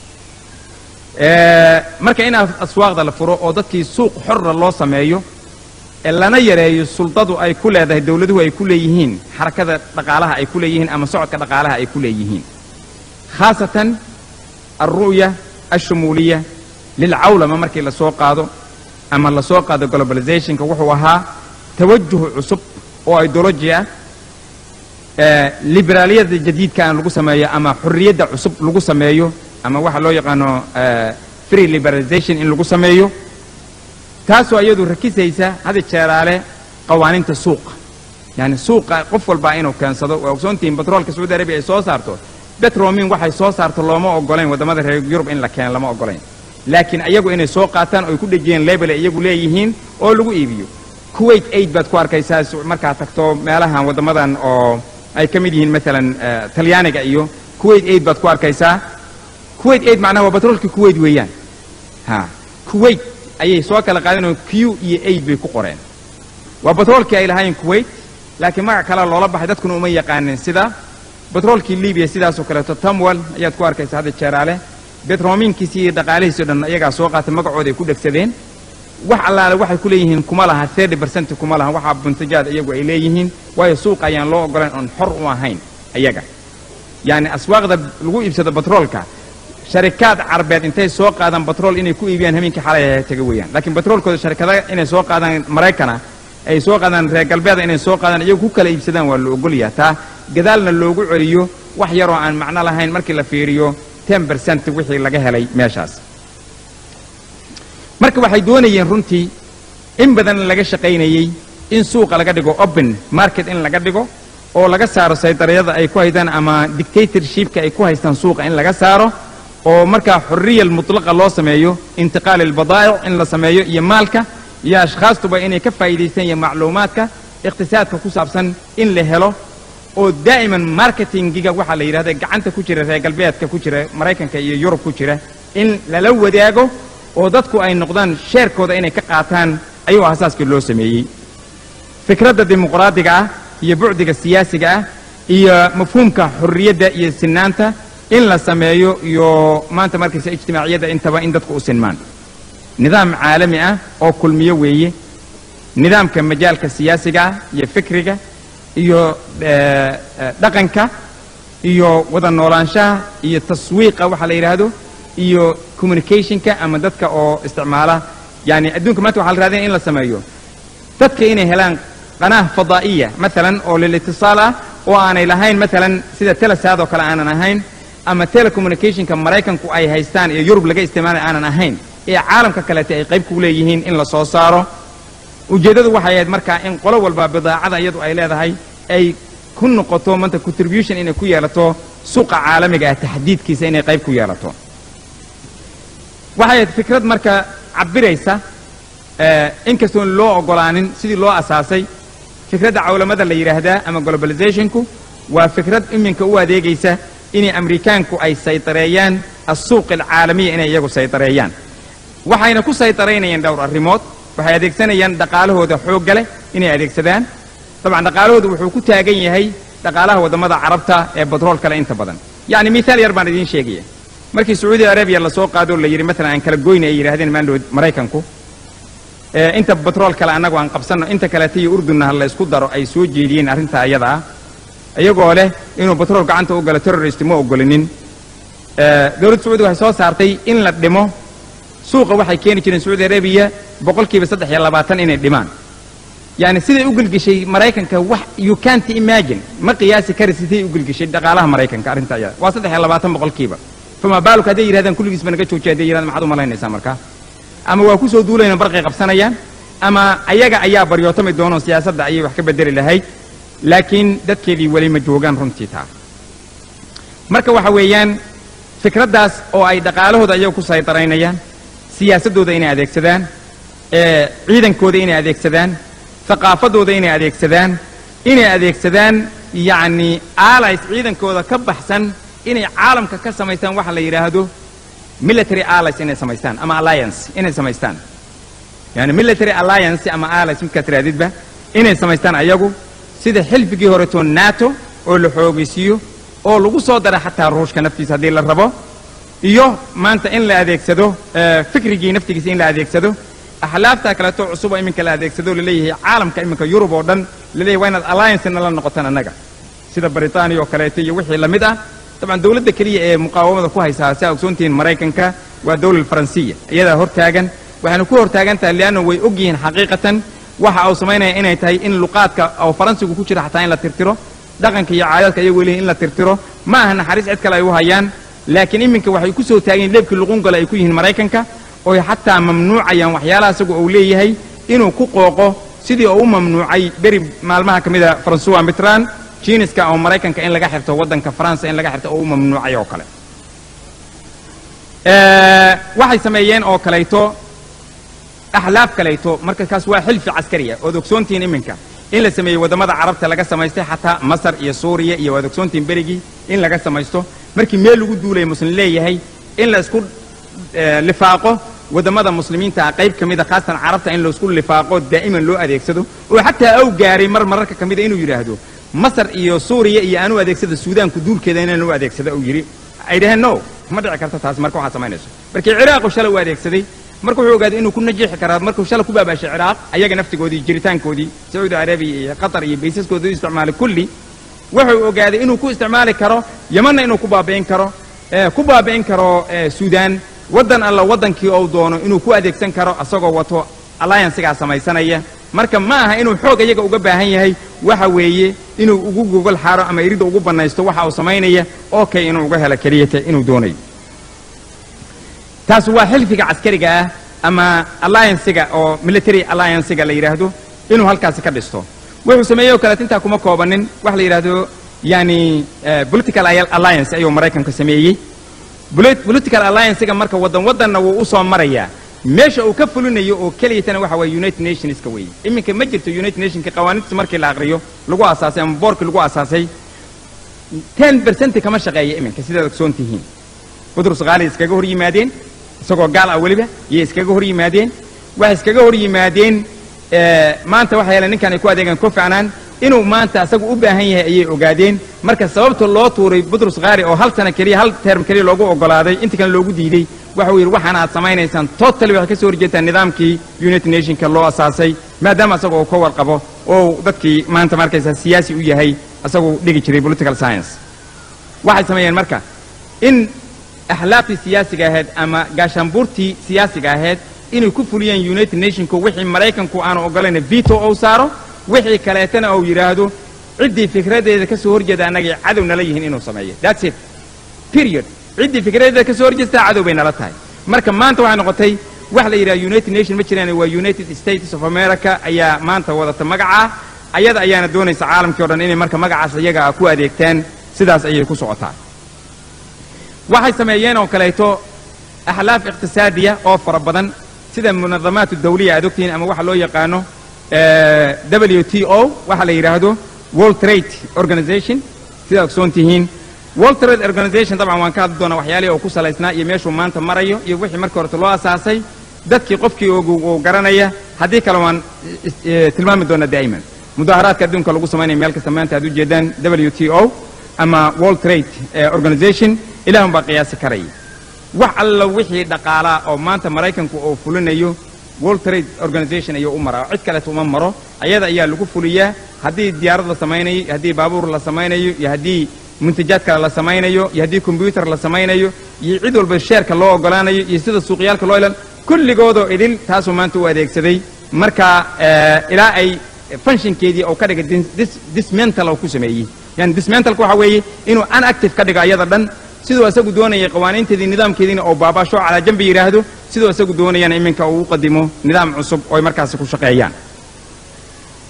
marka in aswaaqda la furo oo dadkii suuq xorra loo sameeyo ee lana yareeyo suldadu ay ku leedahay dowladuhu ay ku leeyihiin xarakada dhaqaalaha ay ku leeyihiin ama socodka dhaqaalaha ay ku leeyihiin khaasatan alru'ya alshumuuliya lilcawlama markii la soo qaado ama la soo qaado globalizationka wuxuu ahaa tawajuh cusub oo idoloji ah liberaaliyada jadiidka aan lagu sameeyo ama xorriyadda cusub lagu sameeyo ama waxa loo yaqaano free liberalization in lagu sameeyo taasoo iyadu rakisaysa hada jeeraale qawaaniinta suuqa yani suuqa qof walbaa inuu keensado waa ogsoontihiin batroolka sacuudi arabiya ay soo saarto betromin waxay soo saarto looma ogolayn waddamada reer yurub in la keeno lama ogolayn laakiin iyagu inay soo qaataan oo ay ku dhejiyeen lebel ay iyagu leeyihiin oo lagu iibiyo kuwait aid baad ku arkaysaa markaad tagto meelahan waddamadan oo ay ka mid yihiin maalan talyaaniga iyo kuwait aid baad ku arkaysaa kuwait aid macnaha waa batroolkii kuwait weeyaan ha kuwait ayay soo kala qaadeen q iyo aid bay ku qoreen waa batroolkii ay lahaayeen kuwait laakiin magac kale loola baxay dadkuna uma yaqaanin sida batroolkii libiya sidaasoo kaleeto tamwal ayaad ku arkaysa hadda jeeraale betroominkiisi iyo dhaqaalihiisi o dhan iyagaa soo qaatay magacooda ay ku dhegsadeen wax allaale waxay ku leeyihiin kuma laha thirty percent kuma laha waxaa buntajaad iyagu ay leeyihiin waayo suuqa ayaan loo ogolayn oon xor u ahayn iyaga yacni aswaaqda lagu iibsado batroolka sharikaad carbeed intay soo qaadaan batrool inay ku iibiyaan habeenkii xalay taga weeyaan laakiin batroolkooda sharikada inay soo qaadaan maraykana ay soo qaadaan reer galbeeda inay soo qaadaan iyagu ku kala iibsadaan waa la ogolyaha taa gadaalna loogu celiyo wax yaroo aan macno lahayn markii la fiiriyo ten bercent wixii laga helay meeshaas marka waxay doonayeen runtii in badan laga shaqaynayey in suuqa laga dhigo open market in laga dhigo oo laga saaro saydariyada ay ku haydaan ama dictatorshipka ay ku haystaan suuqa in laga saaro oo markaa xorriya mutlaqa loo sameeyo intiqaal albadaa'ic in la sameeyo iyo maalka iyo ashkhaastuba inay ka faa'iidaystaan iyo macluumaadka iqtisaadka ku saabsan in la helo oo daa'iman marketingiga waxaa la yidhahda gacanta ku jira reer galbeedka ku jira maraykanka iyo yurub ku jira in lala wadaago oo dadku ay noqdaan sheerkooda inay ka qaataan ayuu asaaskii loo sameeyey fikradda dimuqraadiga ah iyo bucdiga siyaasiga ah iyo mafhuumka xorriyadda iyo sinaanta in la sameeyo iyo maanta markaysa ijtimaaciyadda intaba in dadku u sinmaan nidaam caalami ah oo kulmiyo weeye nidaamka majaalka siyaasiga ah iyo fikriga iyo dhaqanka iyo wada noolaanshaha iyo taswiiqa waxa la yidhaahdo iyo communicationka ama dadka oo isticmaala yani adduunka maanta waxa la raadinaya in la sameeyo dadka inay helaan qanaah fadaa'iya maalan oo lilitisaal ah oo aanay lahayn maalan sida telesaad oo kale aanan ahayn ama telecommunicationka maraykanku ay haystaan iyo yurub laga isticmaalay aanan ahayn ee caalamka kaleete ay qayb ku leeyihiin in la soo saaro ujeeddadu waxay ahayd markaa in qolo walba bidaacada iyadu ay leedahay ay ku noqoto maanta contribution inay ku yeelato suuqa caalamiga ah taxdiidkiisa inay qayb ku yeelato waxay ahayd fikrad marka cabiraysa inkastoon loo ogolaanin sidii loo asaasay fikradda cawlamada la yidhaahdaa ama globalizationku waa fikrad iminka u adeegaysa inay amerikaanku ay saydareeyaan assuuq alcaalamiya inay iyagu saydareeyaan waxayna ku saydaraynayaan dhowr arrimood waxay adeegsanayaan dhaqaalahooda xoogga leh inay adeegsadaan dabcan dhaqaalahooda wuxuu ku taagan yahay dhaqaalaha waddamada carabta ee batrool kale inta badan yacni mithaal yar baan idiin sheegaya markii sacuudi arabiya lasoo qaado la yidhi maalan aan kala goyna ay yidhahdeen maandhood maraykanku inta batrool kale annagu aan qabsanno inta kaleeta iyo urdunna ha la ysku daro ay soo jeediyeen arrintaa iyada ah iyagoo leh inuu batrool gacanta u galo terrorist ma ogolinin dowladda sacuudi waxay soo saartay in la dhimo suuqa waxay keeni jireen sacuudi arabiya boqolkiiba saddex iyo labaatan inay dhimaan yani siday u gelgeshay maraykanka wax you can't imagine ma qiyaasi kari siday u gelgeshay dhaqaalaha maraykanka arrinta iyada waa saddex iyo labaatan boqolkiiba fama baaluk hadday yidhahdaan kulligiisba naga joojiya hadday yidhahdaan maxaad u malaynaysaa markaa ama waa ku soo duulayna barqay qabsanayaan ama ayaga ayaa baryootami doono siyaasadda ayay wax ka bedeli lahayd laakiin dadkeedii weli ma joogaan runtii taa marka waxa weeyaan fikraddaas oo ay dhaqaalahooda ayaga ku saytaraynayaan siyaasaddooda inay adeegsadaan ee ciidankooda inay adeegsadaan thaqaafadooda inay adeegsadaan inay adeegsadaan yacni allies ciidankooda ka baxsan inay caalamka ka samaystaan waxa la yidhaahdo military allies inay samaystaan ama alliance inay samaystaan yani military alliance ama allies midkaad tirahdidba inay samaystaan ayagu sida xilfigii horeto nato oo la xoogaysiiyo oo lagu soo dara xataa ruushka naftiisa haddii la rabo iyo maanta in la adeegsado eh, fikrigii naftigiisa in la adeegsado axlaafta kaleeto cusub oo iminka la adeegsado laleeyahay caalamka iminka yurub oo dhan laleeyahay waa inaad alliance nala noqotaan annaga sida britania oo kaleeto iyo wixii la mid ah dabcan dowladda keliya ee muqaawamada ku haysaa si aa ogsoontihiin maraykanka waa dowlad faransiya iyadaa hortaagan waxayna ku hortaagan tahay lianna way og yihiin xaqiiqatan waxa uu samaynaya inay tahay in luqaadka oo faransigu ku jira xataa in la tirtiro dhaqanka iyo caadaadka ayagu leeyihin in la tirtiro ma aha naxariis cid kale ay u hayaan laakiin iminka waxay ku soo taageen leebkii luqungala ay ku yihiin maraykanka oy xataa mamnuucayaan waxyaalaha isagu uu leeyahay inuu ku qooqo sidii uu u mamnuucay beri maalmaha ka mida francois mitran jiniska oo maraykanka in laga xirto waddanka faransa in laga xirto oo u mamnuucay oo kale Eh, waxay sameeyeen oo kalayto axlaaf kalayto marka kaas waa xilfi caskariya ood ogsoontihiin iminka in la sameeyey waddamada carabta laga samaystay xataa masar iyo suuriya iyo waad ogsoontihiin berigii in laga samaysto markii meel lagu duulaya muslim leeyahay in la isku eh, lifaaqo waddamada muslimiinta ah qayb ka mida khaasatan carabta in laisku lifaaqo daa'iman loo adeegsado oo xataa aw gaaray mar mararka ka mida inuu yidhaahdo masar iyo suuriya iyo aanu adeegsada suudaanku duulkeeda inaan u adeegsado uu yidhi ay dhaheen no ma dhici karto taas marka waxaad samaynayso markii ciraaqu shalay u adeegsaday marka wuxuu ogaaday inuu ku najiixi karaa markuu shalay ku baabaashay ciraaq ayaga naftigoodii jiritaankoodii sacuudi arabiya iyo qatar iyo baysaskooda u isticmaalay kulli wuxuu ogaaday inuu ku isticmaali karo yamanna inuu ku baabi'in karo eh, ku baabi'in karo eh, suudaan waddan alla waddankii ou doono inuu ku adeegsan karo asagoo wato alliancesigaa samaysanaya marka ma aha inuu xoog iyaga uga baahan yahay waxa weeye inuu ugu gogol xaaro ama iridda ugu bannaysto waxa uu samaynaya oo kay inuu uga helo keliyata inuu doonayo taas waa xilfiga caskariga ah ama alliancesiga oo military alliancesiga la yidhaahdo inuu halkaasi ka dhisto wuxuu sameeyey oo kaleet intaa kuma koobanin waxa la yidhaahdo yani eh, political alliance ayuu maraykanka sameeyey Polit- political alliancega marka waddan waddanna wuu u soo marayaa meesha uu ka fulinayo oo keliyatana waxa waye united nationska weeye iminka ma jirto united nationka qawaaniintiisa markii la aqriyo lagu asaasay ama boorkii lagu asaasay ten percent kama shaqeeya iminka sidaad ogsoon tihiin butrus qaali iskaga hor yimaadeen isagoo gaal ah weliba iyo iskaga hor yimaadeen waxay iskaga hor yimaadeen eh, maanta waxa yeele ninkan ay ku adeegaan kofi annan inuu maanta asagu u baahan yahay ayay ogaadeen marka sababta loo tuuray butrus qaari oo hal sana keliya hal term keliya loogu ogolaaday inta kale loogu diiday waxa uu yidhi waxaan aad samaynaysaan totally waxay ka soo horjeetaan nidaamkii united nationka loo asaasay maadaama asaga uu ka warqabo oo dadkii maanta markaysa siyaasi u yahay asagu dhigi jiray political science waxay sameeyeen marka in axlaaftii siyaasiga ahayd ama gaashaanbuurtii siyaasiga ahayd inay ku fuliyeen united nationku wixii maraykanku aanu ogolayna veto ou saaro wixii kaleetana uu yidhaahdo ciddii fikradeeda ka soo horjeeda annagay cadow nala yihiin inuu sameeyo that's it period ciddii fikradeeda ka soo horjeestaa cadow bay nala tahay marka maanta waxay noqotay wax la yidhaha united nation ma jiraan waa united states of america ayaa maanta wadata magacaa ayada ayaana doonaysa caalamkii o dhan inay marka magacaas iyaga ah ku adeegtaan sidaas ayay ku socotaa waxay sameeyeen oo kaleeto axlaaf iqtisaadiya oo fara badan sida munadamaat dawliya aad ogtihiin ama waxa loo yaqaano eh, w t o waxa la yidhaahdo world trade organization sidaad ogsoon tihiin world trade organization dabcan waan ka hadli doonaa waxyaalihii oo ku salaysnaa iyo meeshuu maanta marayo iyo wixii markii horeta loo asaasay dadkii qofkii ogu uu garanaya haddii kale waan is- eh, tilmaami doonaa daa'iman mudaharaadka adduunka lagu samaynaya meel kasta maanta aad ujeedaan w t o ama world trade eh, organization ilaahun baa qiyaasi karaya wax alla wixii dhaqaalaa oo maanta maraykanku uu fulinayo world trade organization ayuu u maraa cid kaleeta uma maro ayada ayaa lagu fuliyaa haddii diyaarad la samaynayo iyo haddii baabuur la samaynayo iyo haddii muntajaad kale la samaynayo iyo haddii kombyuutar la samaynayo iyo cid walba sheerka loo ogolaanayo iyo sida suuqyaalka loo ilan kulligoodoo idil taasuu maanta u adeegsaday marka eh, ilaa ay functionkeedii oo ka dhigay dis- dis- dismantle oo ku sameeyey yani dismantleka waxa weeye inuu unactive ka dhigo ayada dhan siduu asagu doonayay qawaaniinteedii nidaamkeediina oo baabaasho calaa jambi yidhaahdo siduu asagu doonayana iminka uu u qadimo nidaam cusub oo ay markaasi ku shaqeeyaan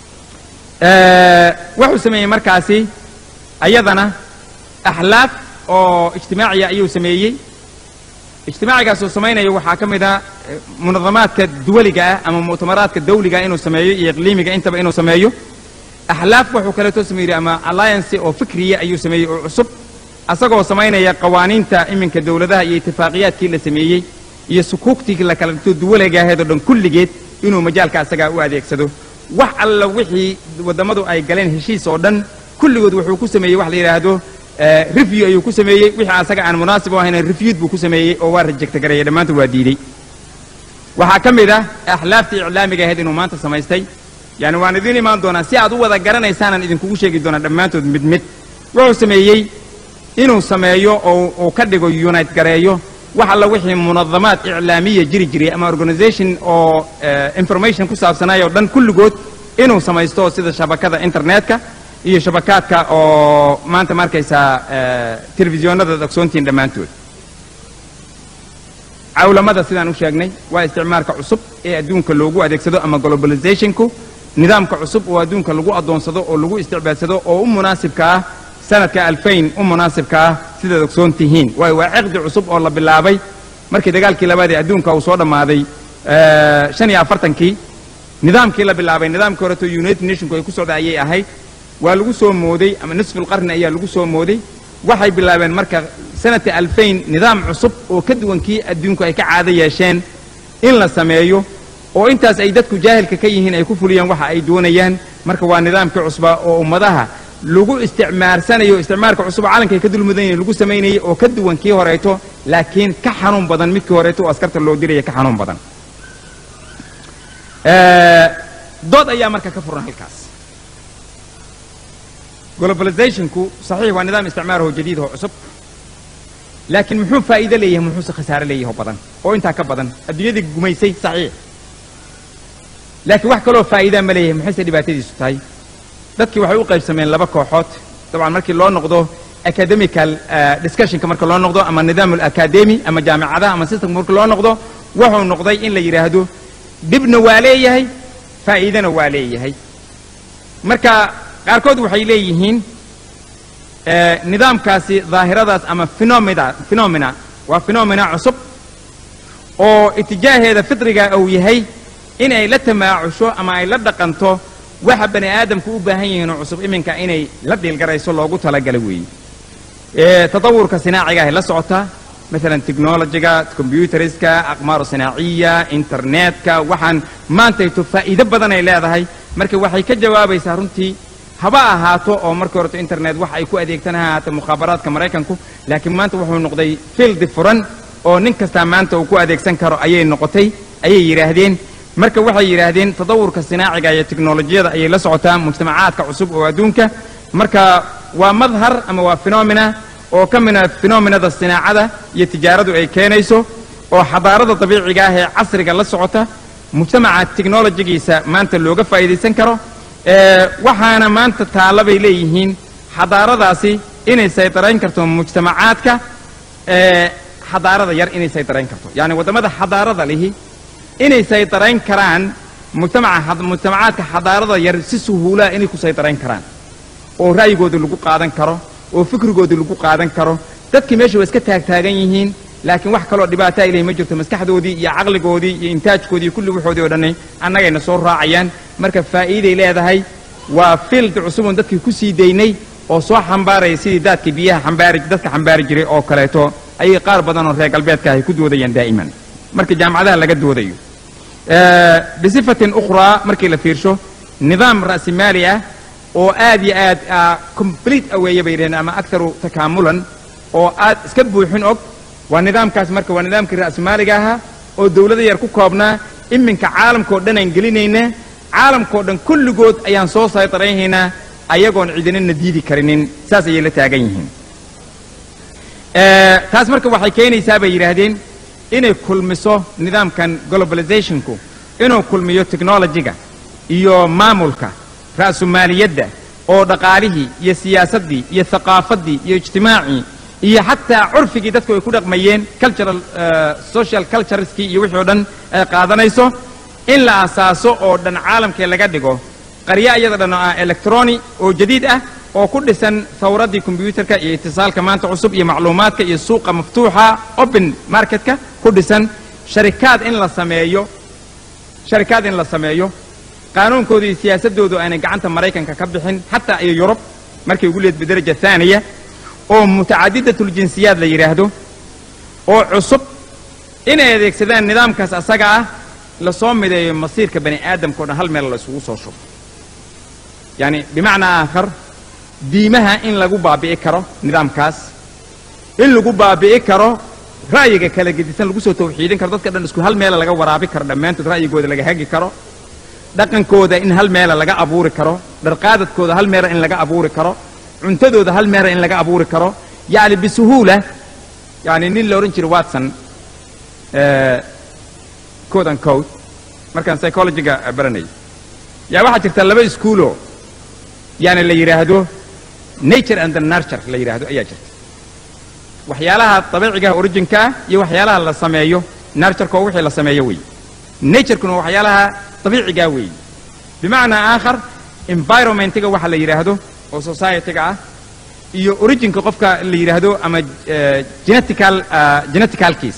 Eh, wuxuu sameeyey markaasi ayadana axlaaf oo ijtimaaciya ayuu sameeyey ijtimaacigaas uu samaynayo waxaa ka mid ah eh, munadamaadka duwaliga ah ama mu'tamaraadka dawliga ah inuu sameeyo iyo iqliimiga intaba inuu sameeyo axlaaf wuxuu kaleeto sameeyey ama alliance oo fikriya ayuu sameeyey oo cusub asagoo samaynaya qawaaniinta iminka dowladaha iyo itifaaqiyaadkii la sameeyey iyo sukuugtii la kala dhigto duwaliga ahayd oo dhan kulligeed inuu majaalka asagaa u adeegsado wax alla wixii waddamadu ay galeen heshiis oo dhan kulligood wuxuu ku sameeyey wax la yidhaahdo eh, review ayuu ku sameeyey wixii asaga aan munaasib u ahayn reviewed buu ku sameeyey oo waa rejecta gareeyay dhammaantood waa diidey waxaa ka mid ah axlaaftii iclaamiga ahayd inuu maanta samaystay yani waan idiin imaan doonaa si aad u wada garanaysaanan idinkugu sheegi doonaa dhammaantood mid mid wuxuu sameeyey inuu sameeyo oo uu ka dhigo unite gareeyo wax alla wixii munadamaad iclaamiya jiri jiray ama organization oo eh, information ku saabsanaya oo dhan kulligood inuu samaysto sida shabakada internetka iyo shabakaadka oo maanta ma arkaysaa eh, telefisyoonada ad ogsoontihiin dhammaantood cawlamada sidaan u sheegnay waa isticmaalka cusub ee adduunka loogu adeegsado ama globalizationku nidaamka cusub oo adduunka lagu addoonsado oo lagu isticbaadsado oo u munaasibka ah sanadka alfayn u munaasibka ah sidaad ogsoon tihiin waayo waa ciqdi cusub oo la bilaabay markii dagaalkii labaad ee adduunka uu soo dhammaaday eh, shan iyo afartankii nidaamkii la bilaabay nidaamkii horeto united nationku ay ku socda ayay ahayd waa lagu soo mooday ama nisful qarni ayaa lagu soo mooday waxay bilaabeen marka sanadka alfayn nidaam cusub oo ka duwan kii adduunku ay ka caado yeesheen in la sameeyo oo intaas ay dadku jaahilka ka yihiin ay ku fuliyaan waxa ay doonayaan marka waa nidaamkii cusba oo ummadaha lagu isticmaarsanayo isticmaalka cusub oo calanka ay ka dulmudan yihiin lagu samaynayay oo ka duwan kii horeeto laakiin ka xanuun badan midkii horeeto oo askarta loo diraya ka xanuun badan Eh, dood ayaa marka ka furan halkaas globalizationku saxiix waa nidaam isticmaar oo jadiid oo cusub laakiin muxuu faa'iido leeyahay muxuuse khasaare leeyahay oo badan oo intaa ka badan adduunyadii gumaysay saxiix laakiin wax kaloo faa'iidaa ma leeyahay maxayse dhibaatadiisu tahay dadkii waxay u qaybsameen laba kooxood dabcan markii loo noqdo academical eh, discussionka marka loo noqdo ama nidaam academy ama jaamicadaha ama systemka marka loo noqdo wuxuu noqday in la yidhaahdo dhibna waa leeyahay faa'iidana waa leeyahay marka qaarkood waxay leeyihiin eh, nidaamkaasi daahiradaas ama phenomena phenomena waa phenomena cusub oo itijaaheeda fitriga uu yahay in ay la tamaacusho ama ay la dhaqanto waxa bani aadamku u baahan yihiin oo cusub iminka inay la dhiilgarayso loogu talagalay weeye Eh, tadawurka sinaaciga ahay la socotaa maalan technologiga combyuteriska aqmaaru sinaaciya internetka waxaan maantayto faa'iido badan ay leedahay marka waxay ka jawaabaysaa runtii haba ahaato oo markii horeto internet wax ay ku adeegtan ha ahaato mukhaabaraadka maraykanku laakiin maanta wuxuu noqday fieldi furan oo nin kastaa maanta uu ku adeegsan karo ayay noqotay ayay yidhaahdeen marka waxay yidhaahdeen tadawurka sinaaciga iyo teknolojiyada ayay la socotaa mujtamacaadka cusub oo adduunka marka waa madhar ama waa phenomena oo ka mida phenomenada sinaacada iyo tijaaradu ay keenayso oo xadaarada dabiiciga ah ee casriga la socota mujtamaca technologigiisa maanta looga faa'iidaysan karo Eh, waxaana maanta taalla bay leeyihiin xadaaradaasi inay saytarayn karto mujtamacaadka eh, xadaarada yar inay saytarayn karto yacni waddamada xadaarada lihi inay saytarayn karaan mujtamaca had- mujtamacaadka xadaarada yar si suhuulaa inay ku saytarayn karaan oo ra'yigooda lagu qaadan karo oo fikrigooda lagu qaadan karo dadkii meesha waa iska taagtaagan yihiin laakiin wax kaloo dhibaata ay leeyihin ma jirto maskaxdoodii iyo caqligoodii iyo intaajkoodii iyo kulli waxoodii oo dhanni annagayna soo raacayaan marka faa'iiday leedahay waa field cusubun dadkii ku sii daynay oo soo xambaaraya sidii daadkii biyaha xambaari dadka xambaari jiray oo kaleeto ayay qaar badan oo reer galbeedka ahy ku doodayaan daa'iman marka jaamacadaha laga doodayo Eh, bisifatin ukhraa markii la fiirsho nidaam ra'simaali ah oo aad iyo aad ah, complete aweeye bay yidhahdeen ama aktaru takaamulan oo aad iska buuxin og waa nidaamkaas marka waa nidaamkii ra'simaaliga ahaa oo dowlada yar ku koobnaa iminka caalamkao dhan aan gelinaynaa caalamkao dhan kulligood ayaan soo saytaraynaynaa ayagoon cidinana diidi karinin saas ayay la taagan yihiin Eh, taas marka waxay keenaysaa bay yidhaahdeen inay kulmiso nidaamkan globalizationku inuu kulmiyo technologiga iyo maamulka ra'sumaaliyadda oo dhaqaalihii iyo siyaasaddii iyo thaqaafaddii iyo ijtimaacii iyo xataa curfigii dadku ay ku dhaqmayeen cultural eh, social cultureskii iyo wixii oo dhan ay qaadanayso in la asaaso oo dhan caalamkee laga dhigo qarya iyada dhan oo ah electroni oo jadiid ah oo ku dhisan thawraddii kombyuutarka iyo itisaalka maanta cusub iyo macluumaadka iyo suuqa maftuuxa open marketka ku dhisan sharikaad in la sameeyo sharikaad in la sameeyo qaanuunkooda iyo siyaasaddoodu aanay gacanta maraykanka ka bixin xataa iyo yurub markay ugu leed bidaraja haaniya oo mutacadidatuljinsiyaad la yidhaahdo oo cusub inay adeegsadaan nidaamkaas asaga ah lasoo mideeyo masiirka bani aadamka o dhan hal meel la isugu soo shubo yacni bimacnaa aakhar diimaha in lagu baabi'i karo nidaamkaas in lagu baabi'i karo ra'yiga kala gedisan lagu soo tawxiidin karo dadka dhan isku hal meela laga waraabi karo dhammaantood ra'yigooda laga hagi karo dhaqankooda in hal meela laga abuuri karo dharqaadadkooda hal meela in laga abuuri karo cuntadooda hal meela in laga abuuri karo yacni bisuhuula yacni nin la odhan jiray watson code and code markaan psychologiga baranayay yaa waxaa jirta laba iskuuloo yani la yidhaahdo nature and the nurture la yidhaahdo ayaa jirta waxyaalaha dabiicigaha originka ah iyo waxyaalaha la sameeyo nurtureka oo wixii la sameeyo weeye naturekuna waxyaalaha dabiicigaa weeye bimacnaa aakhar environmentiga waxa la yidhaahdo oo societyga ah iyo originka qofka la yidhaahdo ama genetical geneticalkiis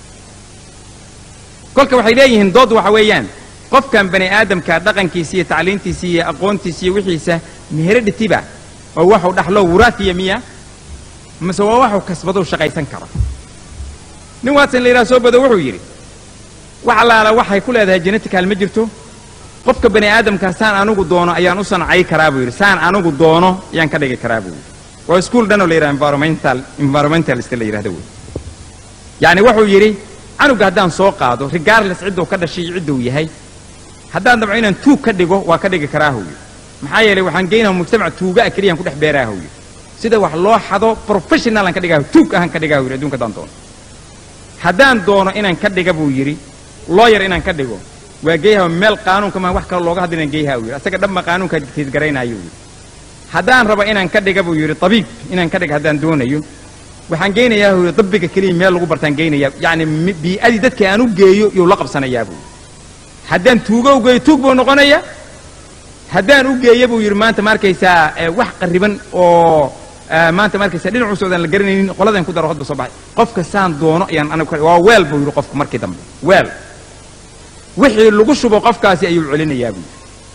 kolka waxay leeyihiin dood waxa weeyaan qofkan bani aadamka dhaqankiisa iyo tacliintiisa iyo aqoontiisa iyo wixiisa meheredhitiba oo waxuu dhaxlo wuraatiya miya mase waa waxuu kasbadou shaqaysan karo nin watson la yidhaha soo bado wuxuu yidhi wax allaala waxay ku leedahay genetical ma jirto qofka bani aadamka saan anugu doono ayaan u sancay karaa buu yidhi saan anugu doono ayaan ka dhigi karaa buu yidhi waa iskuol dhan oo la yidhaha environmental environmentalist la yidhahdo wey yacni wuxuu yidhi canuga haddaan soo qaado regardless cidduu ka dhashay iyo cidduu yahay haddaan dabco inaan tuug ka dhigo waa ka dhigi karaa howye maxaa yeelay waxaan geynaha mujtamac tuugaa keliyaan ku dhex beeraa howye sida wax loo xado professionalan ka dhigaa tuug ahaan ka dhigaa yidhi adduunka haddaan doono haddaan doono inaan ka dhiga buu yidhi looyar inaan ka dhigo waa geeyaha meel qaanuunka maa wax kale looga hadla inaan geeyaha yidhi asaga dhanba qaanuunka tiidgaraynaayo yidhi haddaan rabo inaan ka dhiga buu yidhi tabiib inaan ka dhiga haddaan doonayo waxaan geynayaa huu dabbiga keliya meel lagu bartaan geynayaa yacni bii'adii dadka aan u geeyo yuu la qabsanayaa buu haddaan tuugo u geeyo tuug buu noqonaya haddaan u geeyo buu yidhi maanta ma arkaysaa wax qarriban oo maanta ma arkaysaa dhinacu socdaan la garanaynin qoladan ku daro hodba soo baxay qofka saan doono ayaan anigu waa weel buu yidhi qofku markii dambe weel wixii lagu shubo qofkaasi ayuu celinayaa buu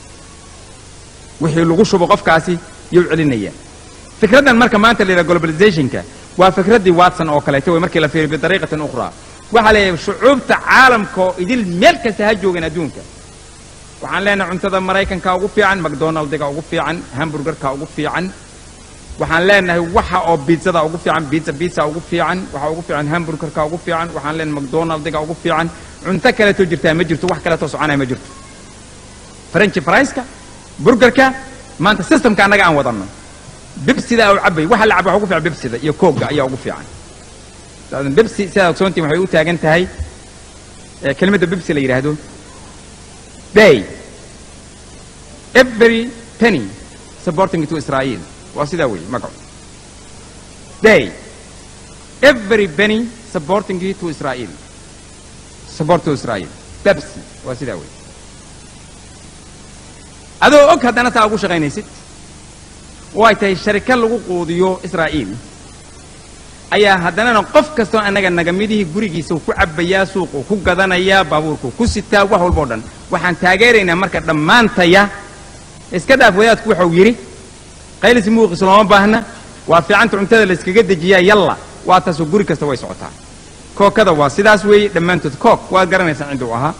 wixii lagu shubo qofkaasi ayuu celinayaa fikraddan marka maanta la yidhaha globalizationka waa fikraddii watson oo kaleeto wey markii la fiiriyo bidariiqatin ukhraa waxaa leeyahay shucuubta caalamka oo idil meel kasta ha joogan adduunka waxaan leenahay cuntada maraykanka ugu fiican macdonaldiga ugu fiican hamburgerka ugu fiican waxaan leenahay waxa oo biitzada ugu fiican biitza biitza ugu fiican waxa ugu fiican hamburgerka ugu fiican waxaan leenahay macdonaldiga ugu fiican cunto kaleetoo jirtaa ma jirto wax kaleetoo soconaya ma jirto french frieska burgerka maanta systemka annaga aan wadanno bibsida u cabay waxa la caba waxa ugu fiican bibsida iyo koogga ayaa ugu fiican bibsi sidaad ogsoontiin waxay u taagan tahay kelimadda bibsi la yidhaahdo bay every penny supporting to israel waa sidaa weeye magacu bay every penny supporting to israel support to israel bibsi waa sidaa weeye adoo og haddana taa ugu shaqaynaysid oo ay tahay sharika lagu quudiyo israa'iil ayaa haddanana qof kastoo annaga nagamidihii gurigiisa ku cabbayaa suuquu ku gadanayaa baabuurkuu ku sitaa wax walba o dhan waxaan taageeraynaa marka dhammaantaya iska dhaaf wadaadku waxau yidhi qaylis muuqis looma baahna waa fiicanta cuntada la iskaga dejiyaa yalla waa taasoo guri kasta way socotaa kookada waa sidaas weeye dhammaantood kook waad garanaysaan ciduu ahaa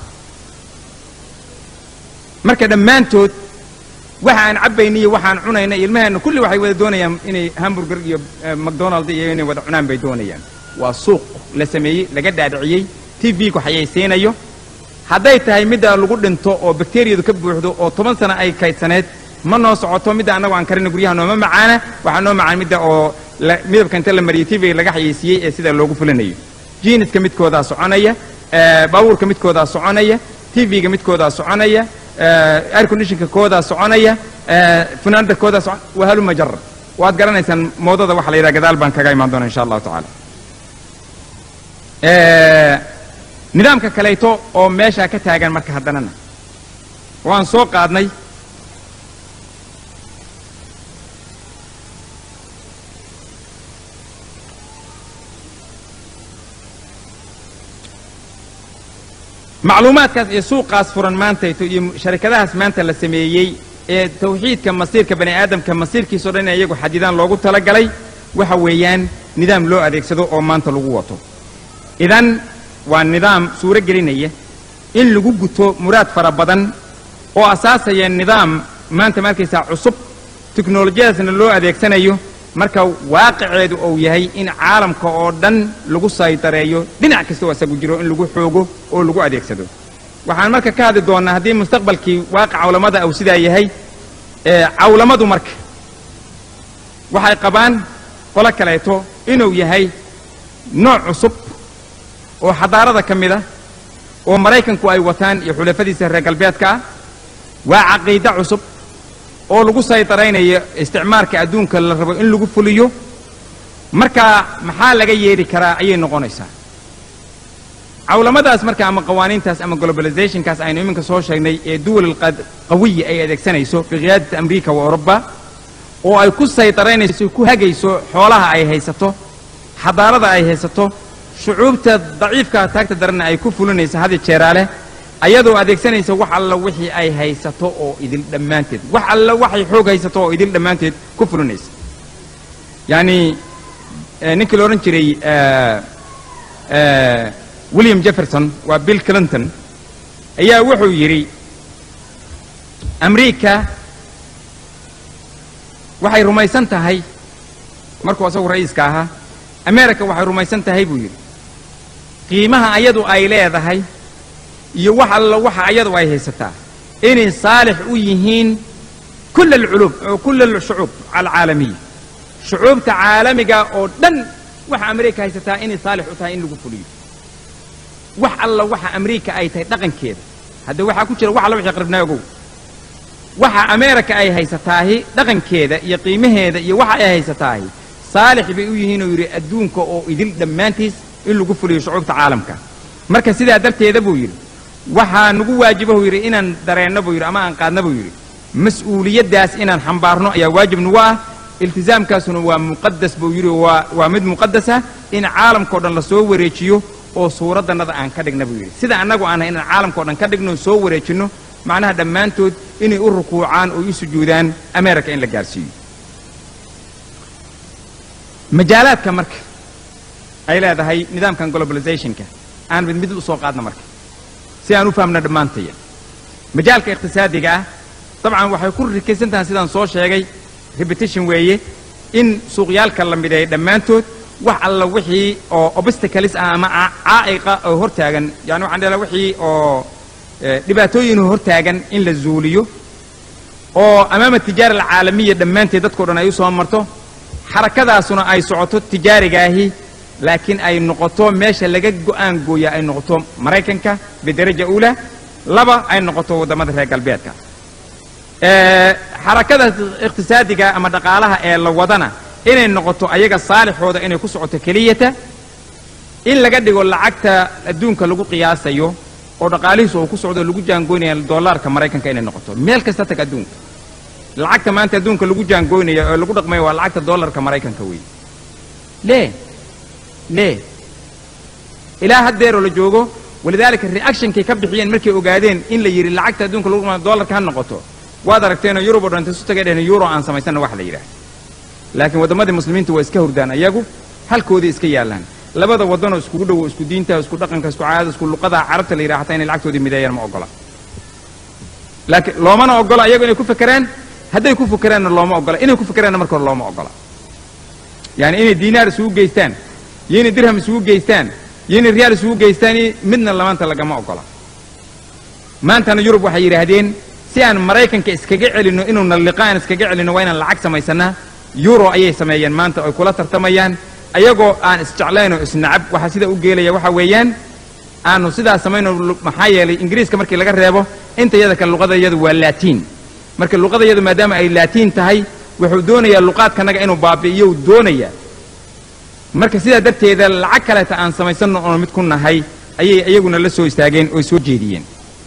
marka dhammaantood waxa aan cabbayna iyo waxaan cunayna ilmaheenna kulli waxay wada doonayaan inay hamburger iyo macdonald iyo inay wada cunaan bay doonayaan waa suuq la sameeyey laga dhaadhiciyey t v ku xayaysiinayo hadday tahay midda lagu dhinto oo bakteriyadu ka buuxdo oo toban sano ay kaydsaneed ma noo socoto midda annagu aan karina guryaha nooma macaana waxaa noo macaan midda oo midabka inta la mariyey t v laga xayaysiiyey ee sidaa loogu fulinayo jiiniska midkoodaa soconaya baabuurka midkoodaa soconaya t v-ga midkoodaa soconaya air conditionka koodaa soconaya funaanada koodaa socon waa haluma jara waad garanaysaan moodada waxa la yidhaha gadaal baan kaga imaan doona insha allahu tacaala nidaamka kaleeto oo meeshaa ka taagan marka haddanana waan soo qaadnay macluumaadkaas iyo suuqaas furan maantayto iyo sharikadahaas maanta la sameeyey ee tawxiidka masiirka bani aadamka masiirkiisao dhan in iyagu xadidaan loogu talagalay waxa weeyaan nidaam loo adeegsado oo maanta lagu wato idan waa nidaam suuro gelinaya in lagu guto muraad fara badan oo asaasaya nidaam maanta ma arkaysaa cusub teknolojiyadaasna loo adeegsanayo marka waaqiceedu uu yahay in caalamka oo dhan lagu saydareeyo dhinac kasta oo isagu jiro in lagu xoogo oo lagu adeegsado waxaan marka ka hadli doonnaa haddii mustaqbalkii waaqic cawlamada uu sidaa yahay cawlamadu marka waxay qabaan qolo kaleeto inuu yahay nooc cusub oo xadaarada ka mid ah oo maraykanku ay wataan iyo xulafadiisa reer galbeedka ah waa caqiide cusub oo lagu saydaraynayo isticmaalka adduunka la rabo in lagu fuliyo marka maxaa laga yeedhi karaa ayay noqonaysaa cawlamadaas marka ama qawaaniintaas ama globalizationkaas aynu iminka soo sheegnay ee duwal qawiya ay adeegsanayso biqiyaadati amriika wa oruba oo ay ku saydaranayso ku hagayso xoolaha ay haysato xadaarada ay haysato shucuubta daciifka taagta daranna ay ku fulinayso hadi jeeraale ayadoo adeegsanaysa wax alla wixii ay haysato oo idil dhammaanteed wax alla waxay xoog haysato oo idil dhammaanteed ku fulinaysa yacni ninkii la odhan jiray william jefferson waa bill clinton ayaa wuxuu yidhi amriika waxay rumaysan tahay markuu asagu ra'iiska ahaa america waxay rumaysan tahay buu yidhi qiimaha ayadu ay leedahay iyo wax alla waxa ayadu ay haysataa inay saalix u yihiin kull alculub kull alshucuub alcaalamiya shucuubta caalamiga oo dhan waxa amerika haysataa inay saalix u tahay in lagu fuliyo wax alla waxa amerika ay tahay dhaqankeeda hadda waxaa ku jira wax alla wixii qaribnaa ogow waxa amerika ay haysataahi dhaqankeeda iyo qiimaheeda iyo waxa ay haysataahi saalix bay u yihiin oo yidhi adduunka oo idil dhammaantiis in lagu fuliyo shucuubta caalamka marka sidaa darteeda buu yidhi waxaa nagu waajiba buu yidhi inaan dareenno buu yidhi ama aan qaadna buu yidhi mas-uuliyaddaas inaan xambaarno ayaa waajib nagu ah iltisaamkaasuna waa muqadas buu yidhi waa waa mid muqadasa in caalamkao dhan la soo wareejiyo oo suuraddannada aan ka dhigna buu yidhi sida annagu aanhay inaan caalamkao dhan ka dhigno soo wareejinno macnaha dhammaantood inay u rukuucaan oo u sujuudaan america in la gaarsiiyo majaalaadka marka ay leedahay nidaamkan globalizationka aan mid mid u soo qaadna marka si aan u fahamna dhammaantaya majaalka iqhtisaadiga ah dabcan waxay ku rikaysan tahay sidaan soo sheegay repetition weeye in suuqyaalka la mideeya dhammaantood wax alla wixii oo obstacles ah ama caa'iqa oo hortaagan yani waxaan dheela wixii oo dhibaatooyin hortaagan in la zuuliyo oo amaama tijaara alcaalamiya dhammaanteed dadkao dhan ay u soo marto xarakadaasuna ay socoto tijaarigaahi laakiin ay noqoto meesha laga go'aan gooya ay noqoto maraykanka bidaraja uula laba ay noqoto waddamada reer galbeedka xarakada iqhtisaadiga ama dhaqaalaha ee la wadana inay noqoto ayaga saalixooda inay ku socoto keliyata in laga dhigo lacagta adduunka lagu qiyaasayo oo dhaqaalihiisu uu ku socdo lagu jaangoynaya dollaarka maraykanka inay noqoto meel kasta tag adduunka lacagta maanta adduunka lagu jaangoynaya oo lagu dhaqmayo waa lacagta dollarka maraykanka weeye lee lee ilaa haddeeroo la joogo walidaalika reactionkay ka bixiyeen markay ogaadeen in la yidhi lacagta adduunka lagu dhaqmayo dollarka ha noqoto waad aragteenoo yurub oo dhan inta isu tagay dheheen euro aan samaysanna wax la yidhaah laakiin waddamadii muslimiinta waa iska hurdaan ayagu halkoodii iska yaallaan labada waddanoo iskugu dhowo isku diinta isku dhaqanka isku caadada isku luqada carabta la yidhaha hataa inay lacagtoodii mideeyaan ma ogola laakiin loomana ogola ayagu inay ku fekeraan hadday ku fekeraanna looma ogola inay ku fekeraanna marka hore looma ogola yani inay diinaar isugu geystaan iyo inay dirham isugu geystaan iyo inay riyaal isugu geystaan midna lamaanta lagama ogola maantana yurub waxay yidhaahdeen si aan maraykanka iskaga celinno inuuna liqaan iskaga celinno waa inaan lacag samaysannaa euro ayay sameeyeen maanta oy kula tartamayaan ayagoo aan isjeclayn oo isnacab waxaa sidaa u geelaya waxa weeyaan aanu sidaa samayno maxaa yeelay ingiriiska markii laga reebo inta yada kale luqadayadu waa laatiin marka luqadayadu maadaama ay laatiin tahay wuxuu doonayaa luqaadkanaga inuu baabi'iyo uu doonayaa marka sidaa darteeda lacag kaleeta aan samaysanno oon mid ku nahay ayay iyaguna la soo istaageen oy soo jeediyeen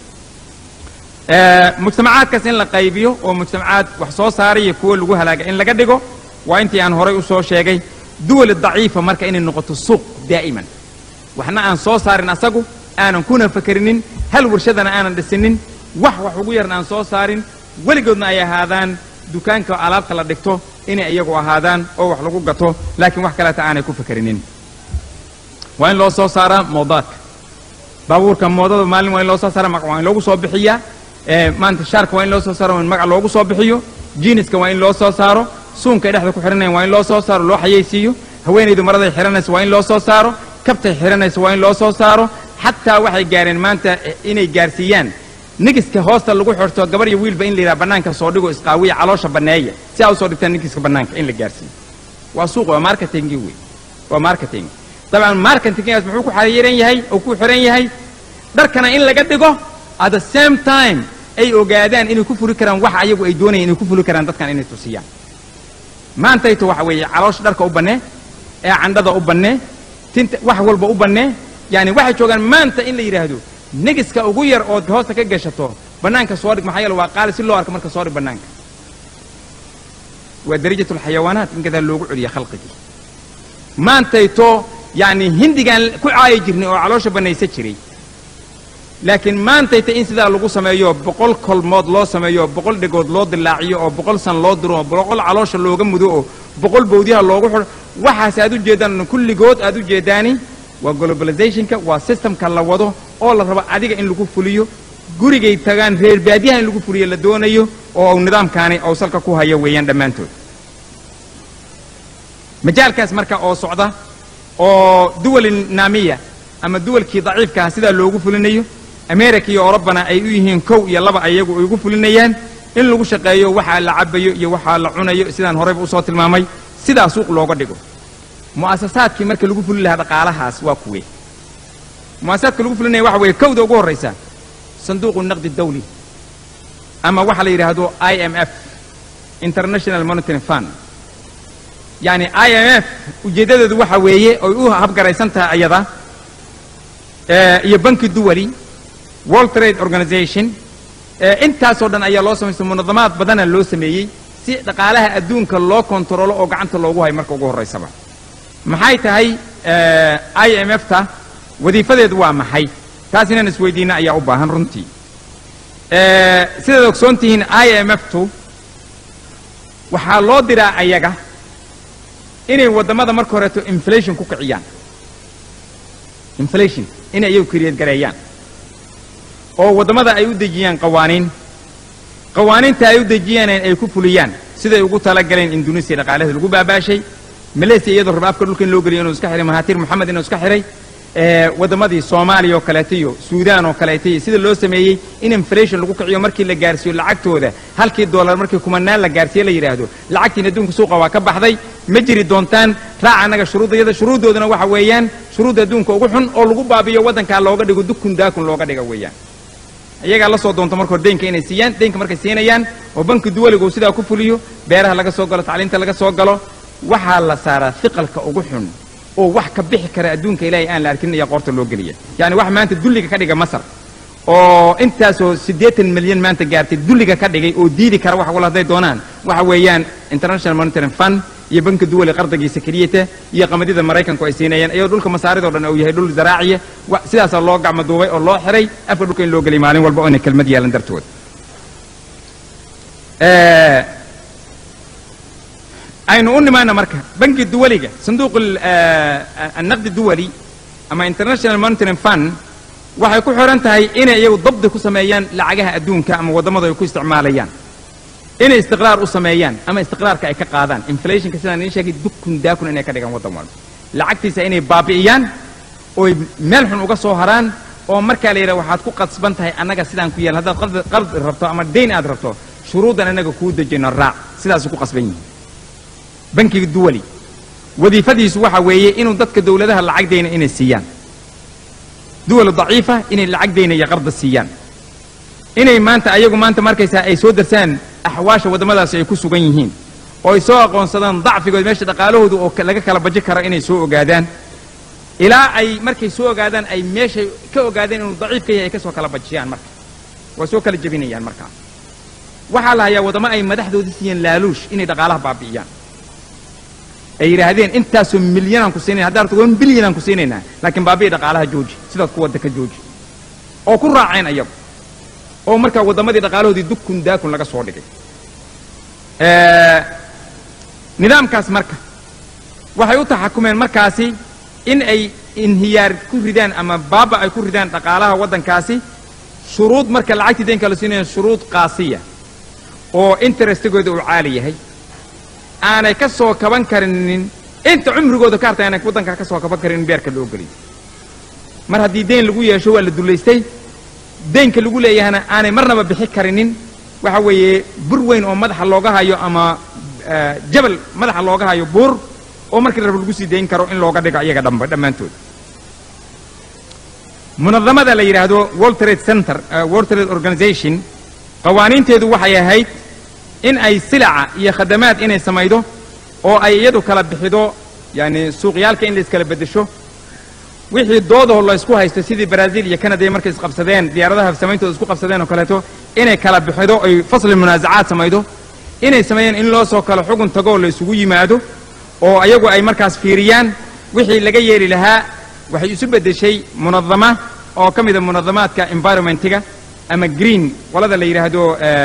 mujtamacaadkaas in la qaybiyo oo mujtamacaad wax soo saaraya kuwo lagu halaaga in laga dhigo waa intii aan horay u soo sheegay duwal daciifa marka inay noqoto suuq daa'iman waxna aan soo saarin asagu aanan kuna fakerinin hal warshadana aanan dhisinin wax wax ugu yarna aan soo saarin weligoodna ay ahaadaan dukaanka alaabta la dhigto inay iyagu ahaadaan oo wax lagu gato laakiin wax kaleeta aanay ku fakerinin waa in loo soo saaraa moodaadka baabuurka moodada maalin waa in loo soo saara magac waa in loogu soo bixiyaa maanta shaarka waa in loo soo saaro waa in magac loogu soo bixiyo jiiniska waa in loo soo saaro suunkay dhexda ku xidhanayan waa in loo soo saaro loo xayaysiiyo haweenaydu maraday xidhanaysa waa in loo soo saaro kabtay xidhanaysa waa in loo soo saaro xataa waxay gaareen maanta inay gaarsiiyaan nigiska hoosta lagu xirto gabar iyo wiilba in la yidhaha bannaanka soo dhigo isqaawiya caloosha banneeya si aa usoo dhigtaan nigiska bannaanka in la gaarsiiyo waa suuq waa marketingi wey waa marketing dabcan marketingaas muxuu ku xariiran yahay oo ku xiran yahay dharkana in laga dhigo at the same time ay ogaadaan inay ku fuli karaan waxa ayagu ay doonayaan inay ku fuli karaan dadkan inay tusiyaan maantayto waxa weeye caloosha dharka u bannee ee candhada u bannee tinta wax walba u bannee yani waxay joogaan maanta in la yidhaahdo negiska ugu yar ood hoosta ka gashato bannaanka soo dhig maxaa yeele waa qaali si loo arko marka soo dhig bannaanka waa darajatulxayawaanaat in kadaa loogu celiya khalqigii maantayto yacni hindigaan ku caayi jirnay oo caloosha bannaysa jiray laakiin maantayta in sidaa lagu sameeyo boqol kolmood loo sameeyo boqol dhegood loo dilaaciyo oo boqol san loo diro oo boqol caloosha looga mudo oo boqol bawdyaha loogu xidho waxaas aad u jeeddaan kulligood aad u jeeddaani waa globalizationka waa systemka la wado oo la rabo adiga in lagu fuliyo gurigay tagaan reer baadiyaha in lagu fuliyo la doonayo oo nidaamkaani ou salka ku hayo weeyaan dhammaantood majaalkaas marka oo socda oo duwali naamiya ama duwalkii daciifkaah sidaa loogu fulinayo america iyo orobana ay u yihiin kow iyo laba ayagu ay ugu fulinayaan in lagu shaqeeyo waxaa la cabayo iyo waxaa la cunayo sidaan horeyba usoo tilmaamay sidaa suuq looga dhigo mu'asasaadkii marka lagu fulin lahaa dhaqaalahaas waa kuwe mu'asasaadka lagu fulinaya waxa weeye kowda ugu horraysa sanduuqu naqdi dawli ama waxa la yidhaahdo i m f international monitoring fund yacni i m f ujeeddadeedu waxa weeye oy u habgaraysan tahay ayada iyo banki duwali world trade organization intaasoo dhan ayaa loo samaystay munadamaad badana loo sameeyey si dhaqaalaha adduunka loo kontaroolo oo gacanta loogu hayo marka ugu horraysaba maxay tahay i m f ta wadiifadeedu waa maxay taas inaan isweydiina ayaa u baahan runtii sidaad ogsoon tihiin i m f tu waxaa loo diraa ayaga inay waddamada marka horeeto inflation ku kiciyaan inflation inay iyagu kriyad gareeyaan oo waddamada ay u dejiyaan qawaaniin qawaaniinta ay u dejiyaan ay ku fuliyaan siday ugu talagaleen indunesia dhaqaalaheeda lagu baabaashay malaysia iyadoo raba afka dhulka in loo geliyo inuu iska xihay mahatir moxamed inuu iska xihay waddamadii soomaaliya oo kaleeta iyo suudaan oo kaleeta iyo sida loo sameeyey in inflation lagu kiciyo markii la gaarsiiyo lacagtooda halkii dollar markii kumanaan la gaarsiiye la yidhaahdo lacagtiin adduunka suuqa waa ka baxday ma jiri doontaan raaca annaga shuruuddayada shuruuddoodana waxa weeyaan shuruudda adduunka ugu xun oo lagu baabiyo waddankaa looga dhigo dukun daakun looga dhiga weeyaan iyagaa la soo doonto marka hore deynka inay siiyaan deynka markay siinayaan oo banki duwaligu sidaa ku fuliyo beeraha laga soo galo tacliinta laga soo galo waxaa la saaraa hiqalka ugu xun oo wax ka bixi kara adduunka ilaahay aan la arkin ayaa qoorta loo geliya yacni wax maanta dulliga ka dhiga masar oo intaasoo siddeetan milyan maanta gaartay dulliga ka dhigay oo diidi kara wax wala hadday doonaan waxa weeyaan international monitoring fund iyo banka duwali qardagiisa keliyata iyo qamadida maraykanku ay siinayaan iyadoo dhulka masaaridoo dhan uu yahay dhul zaraaciya sidaasaa loo gacmo duubay oo loo xiray afka dhulka in loo geliyay maalin walba oo inay kelmad yeelan dartood aynu u nimaana marka banki duwaliga sanduuq annaqdi duwali ama international monitoring fund waxay ku xiran tahay inay iyagu dabdi ku sameeyaan lacagaha adduunka ama waddamada ay ku isticmaalayaan inay istiqraar u sameeyaan ama istiqraarka ay ka qaadaan inflationka sidaan idiin sheegay dukun daakun inay ka dhigaan waddan walba lacagtiisa inay baabi'iyaan ooy meel xun uga soo haraan oo markaa la yidhaha waxaad ku qasban tahay annaga sidaan ku yeelan haddaad qardi rabto ama dayn aad rabto shuruuddan annaga kuu dejino raac sidaasuu ku qasban yihin bankiga duwali wadiifadiisu waxa weeye inuu dadka dowladaha lacag dayna inay siiyaan duwal daciifa inay lacag dayna iyo qarda siiyaan inay maanta ayagu maanta markaysaa ay soo darsaan axwaasha waddamadaasi ay ku sugan yihiin oo ay soo aqoonsadaan dacfigood meesha dhaqaalahooda oo laga kala baji karo inay soo ogaadaan ilaa ay markay soo ogaadaan ay meeshay ka ogaadeen inuu daciif ka yahay ay ka soo kala bajiyaan marka waa soo kala jebinayaan markaa waxaa la hayaa waddamo ay madaxdooda siiyeen laaluush inay dhaqaalaha baabi'iyaan ay yidhaahdeen intaasoo milyanaan ku siinayna haddaa rabto wan bilyanaan ku siinaynaa laakiin baabi'i dhaqaalaha jooji sidaad ku wadda ka jooji oo ku raaceen ayagu oo markaa waddamadii dhaqaalahoodii dukun daakun laga soo dhigay nidaamkaas marka waxay u taxakumeen markaasi in ay inhiyaar ku ridaan ama baaba ay ku ridaan dhaqaalaha waddankaasi shuruud marka lacagtii deynka la siinaya shuruud qaasiya oo interestigooda uu caali yahay aanay ka soo kaban karinin inta cumrigooda ka harta aanay waddankaa ka soo kaban karin in beerka loo geliyo mar haddii deyn lagu yeesho waa la dullaystay deynka lagu leeyahana aanay marnaba bixi karinin waxa weeye bur weyn oo madaxa looga hayo ama jabal madaxa looga hayo buur oo markii rab lagu sii dayn karo in looga dhigo iyaga dhamba dhammaantood munadamada la yidhaahdo world trade center world trade organization qawaaniinteedu waxay ahayd in ay silaca iyo khadamaad inay samaydo oo ay iyadu kala bixido yani suuqyaalka in la iskala beddesho wixii doodaho la isku haysto sidii brazil iyo canada markay isqabsadeen diyaaradaha samayntooda isku qabsadeen oo kaleeto inay kala bixido ay fasli munaasacaad samaydo inay sameeyeen in loo soo kalo xugun tagoo la isugu yimaado oo ayagu ay markaas fiiriyaan wixii laga yeeli lahaa waxay isu beddeshay munadama oo ka mida munadamaadka environmentiga ama green qolada la yidhaahdo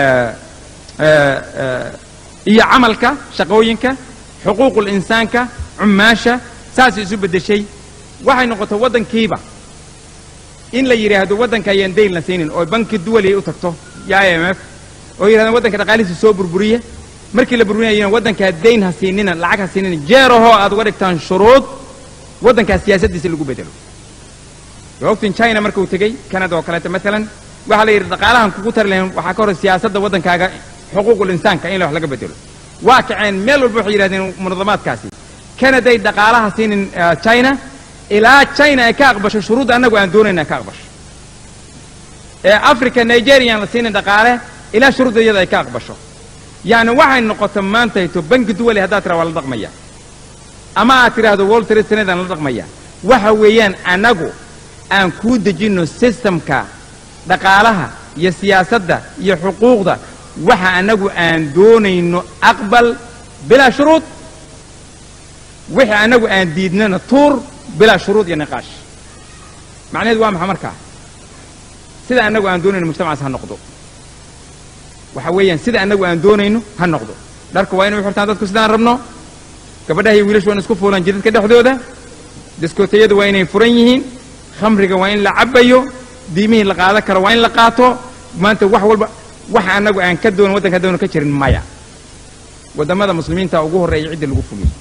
iyo camalka shaqooyinka xuquuqul insaanka cummaasha saasay isu beddeshay waxay noqotay waddankiiba in la yidhaahdo waddanka ayaan dayn la siinin oo banki duwaliay u tagto iyo i m f oo yidhahdaan waddanka dhaqaalihiisa soo burburiya markii la burburinayana waddankaa dayn ha siinina lacag ha siinina jeerahoo aad uga dhigtaan shuruud waddankaa siyaasaddiisa lagu bedelo waa ogtiin china markuu tegey canada oo kaleeto maalan waxaa la yidhi dhaqaalahan kugu tari lahayn waxaa ka hor siyaasadda waddankaaga xuquuqul insaanka in wax laga bedelo waa kaceen meel walba waxay yidhahdeen munadamaadkaasi canaday dhaqaalaha siinin china ilaa china ay ka aqbasho shuruudda annagu aan doonayna ka aqbasho ee africa nigerian la siinin dhaqaale ilaa shuruudda iyada ay ka aqbasho yacni waxay noqota maantayto banki duwali haddaad tiraa waa la dhaqmaya ama aad tidhaahdo world trade centeran la dhaqmaya waxa weeyaan annagu aan kuu dejinno systemka dhaqaalaha iyo siyaasadda iyo xuquuqda waxa annagu aan doonayno aqbal bilaa shuruud wixii annagu aan diidnana tuur bilaa shuruud iyo niqaash macnaheedu waa maxa markaa sida annagu aan doonayno mujtamacaas ha noqdo waxa weeyaan sida annagu aan doonayno ha noqdo dharka waa inay u xirtaan dadku sidaan rabno gabadhaha iyo wiilashu waa in isku fuulaan jidadka dhexdooda diskootayadu waa inay furan yihiin khamriga waa in la cabbayo diimihii la qaadan karo waa in la qaato maanta wax walba waxa annagu aan ka doonin waddanka doona ka jirin maya waddamada muslimiinta ugu horreeya cidda lagu fuliyey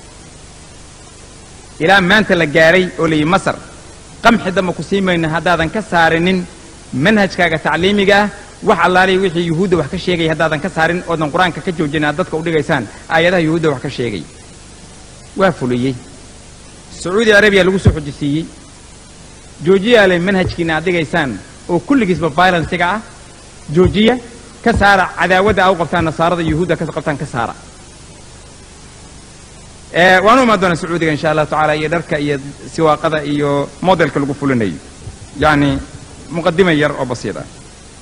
ilaa maanta la gaaray oo layihi masar qamxi damba ku sii mayno haddaadan ka saarinin manhajkaaga tacliimiga ah wax allaaliya wixii yuhuudda wax ka sheegaya haddaadan ka saarin oodan qur-aanka ka joojin aad dadka u dhigaysaan aayadaha yuhuudda wax ka sheegay waa fuliyey sacuudi arabiya lagu soo xojisiiyey joojiyaale manhajkiina aad dhigaysaan oo kulligiisba violensiga ah joojiya ka saara cadaawadda aa u qabtaan nasaarada yuhuudda ka qabtaan ka saara waanu imaan doonaa sacuudiga insha allahu tacaala iyo dharka iyo siwaaqada iyo modelka lagu fulinayo yacni muqadima yar oo basiid ah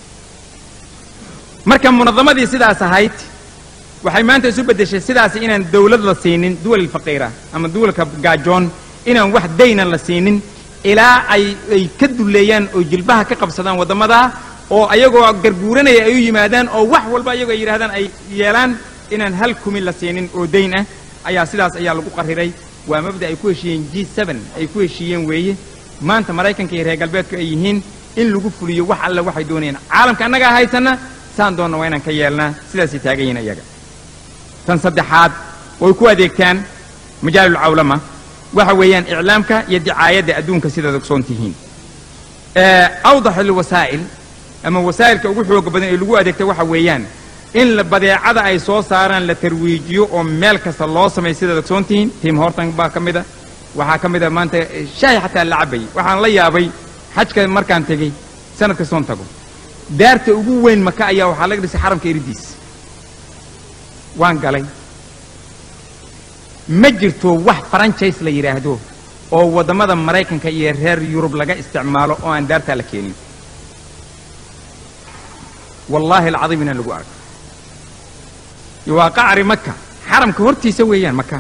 marka munadamadii sidaas ahayd waxay maanta isu beddeshay sidaasi inaan dawlad la siinin duwal faqiira ama duwalka gaajoon inaan wax daynan la siinin ilaa ay ay ka dulleeyaan oo jilbaha ka qabsadaan waddamadaa oo ayagoo garguuranaya ay u yimaadaan oo wax walba ayagoo ay yidhahdaan ay yeelaan inaan hal kumi la siinin oo dayn ah ayaa sidaas ayaa lagu qariray waa mabda ay ku heshiiyeen g seben ay ku heshiiyeen weeye maanta maraykanka iyo reer galbeedku ay yihiin in lagu fuliyo wax alle waxay doonayaan caalamka annagaa haysanna saan doonna waa inaan ka yeelnaa sidaasay taagan yihiin iyaga tan saddexaad way ku adeegtaan majaalulcawlama waxa weeyaan iclaamka iyo dicaayadda adduunka sidaad ogsoon tihiin awdax alwasaa'il ama wasaa'ilka ugu xooga badan ee lagu adeegta waxa weeyaan in la badeecada ay soo saaraan la tarwiijiyo oo meel kasta loo sameeyo sidaad ogsoon tihiin tim hortan baa ka mida waxaa ka mida maanta shaahi xataa la cabayay waxaan la yaabay xajka markaan tegey sanad kastoon tago daarta ugu weyn maka ayaa waxaa laga dhisay xaramka eridiis waan galay ma jirto wax franchise la yidhaahdo oo waddamada maraykanka iyo reer yurub laga isticmaalo oo aan daartaa la keenin wallaahi alcadiim inaan lagu arko waa qacri maka xaramka hortiisa weeyaan maka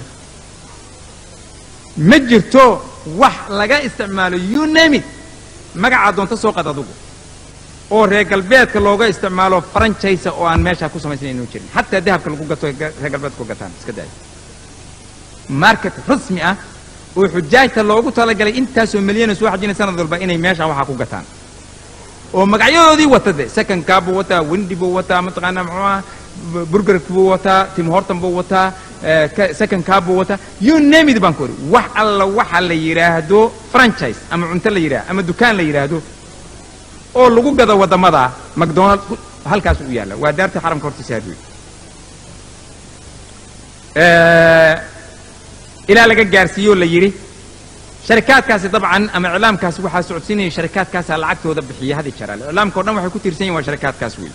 ma jirto wax laga isticmaalo you name it magacaa doonta soo qad adugu oo reer galbeedka looga isticmaalo franchise oo aan meeshaa ku samaysan inuu jirin xataa dahabka lagu gato reer galbeedka ku gataan iska daaya market rasmi ah oo xujaajta loogu talagalay intaasoo milyan soo xajina sanad walba inay meesha waxaa ku gataan oo magacyadoodii wata de second car buu wataa wendi buu wataa mataqaanaa muxuu ah burger buu wataa tim horton buu wataa second car buu wataa you name it baan ku ori wax alla waxa la yidhaahdo franchise ama cunto la yidhaahdo ama dukaan la yidhaahdo oo lagu gado waddamada macdonald halkaas u yaalla waa daarta xaramka hortiisa hadwey ilaa laga gaarsiiyo la yidhi sharikaadkaasi dabcan ama iclaamkaasi waxaa socodsiinaya sharikaadkaasaa lacagtooda bixiya hadi jaraal iclaamka o dhan waxay ku tiirsan yihin waa sharikaadkaas wey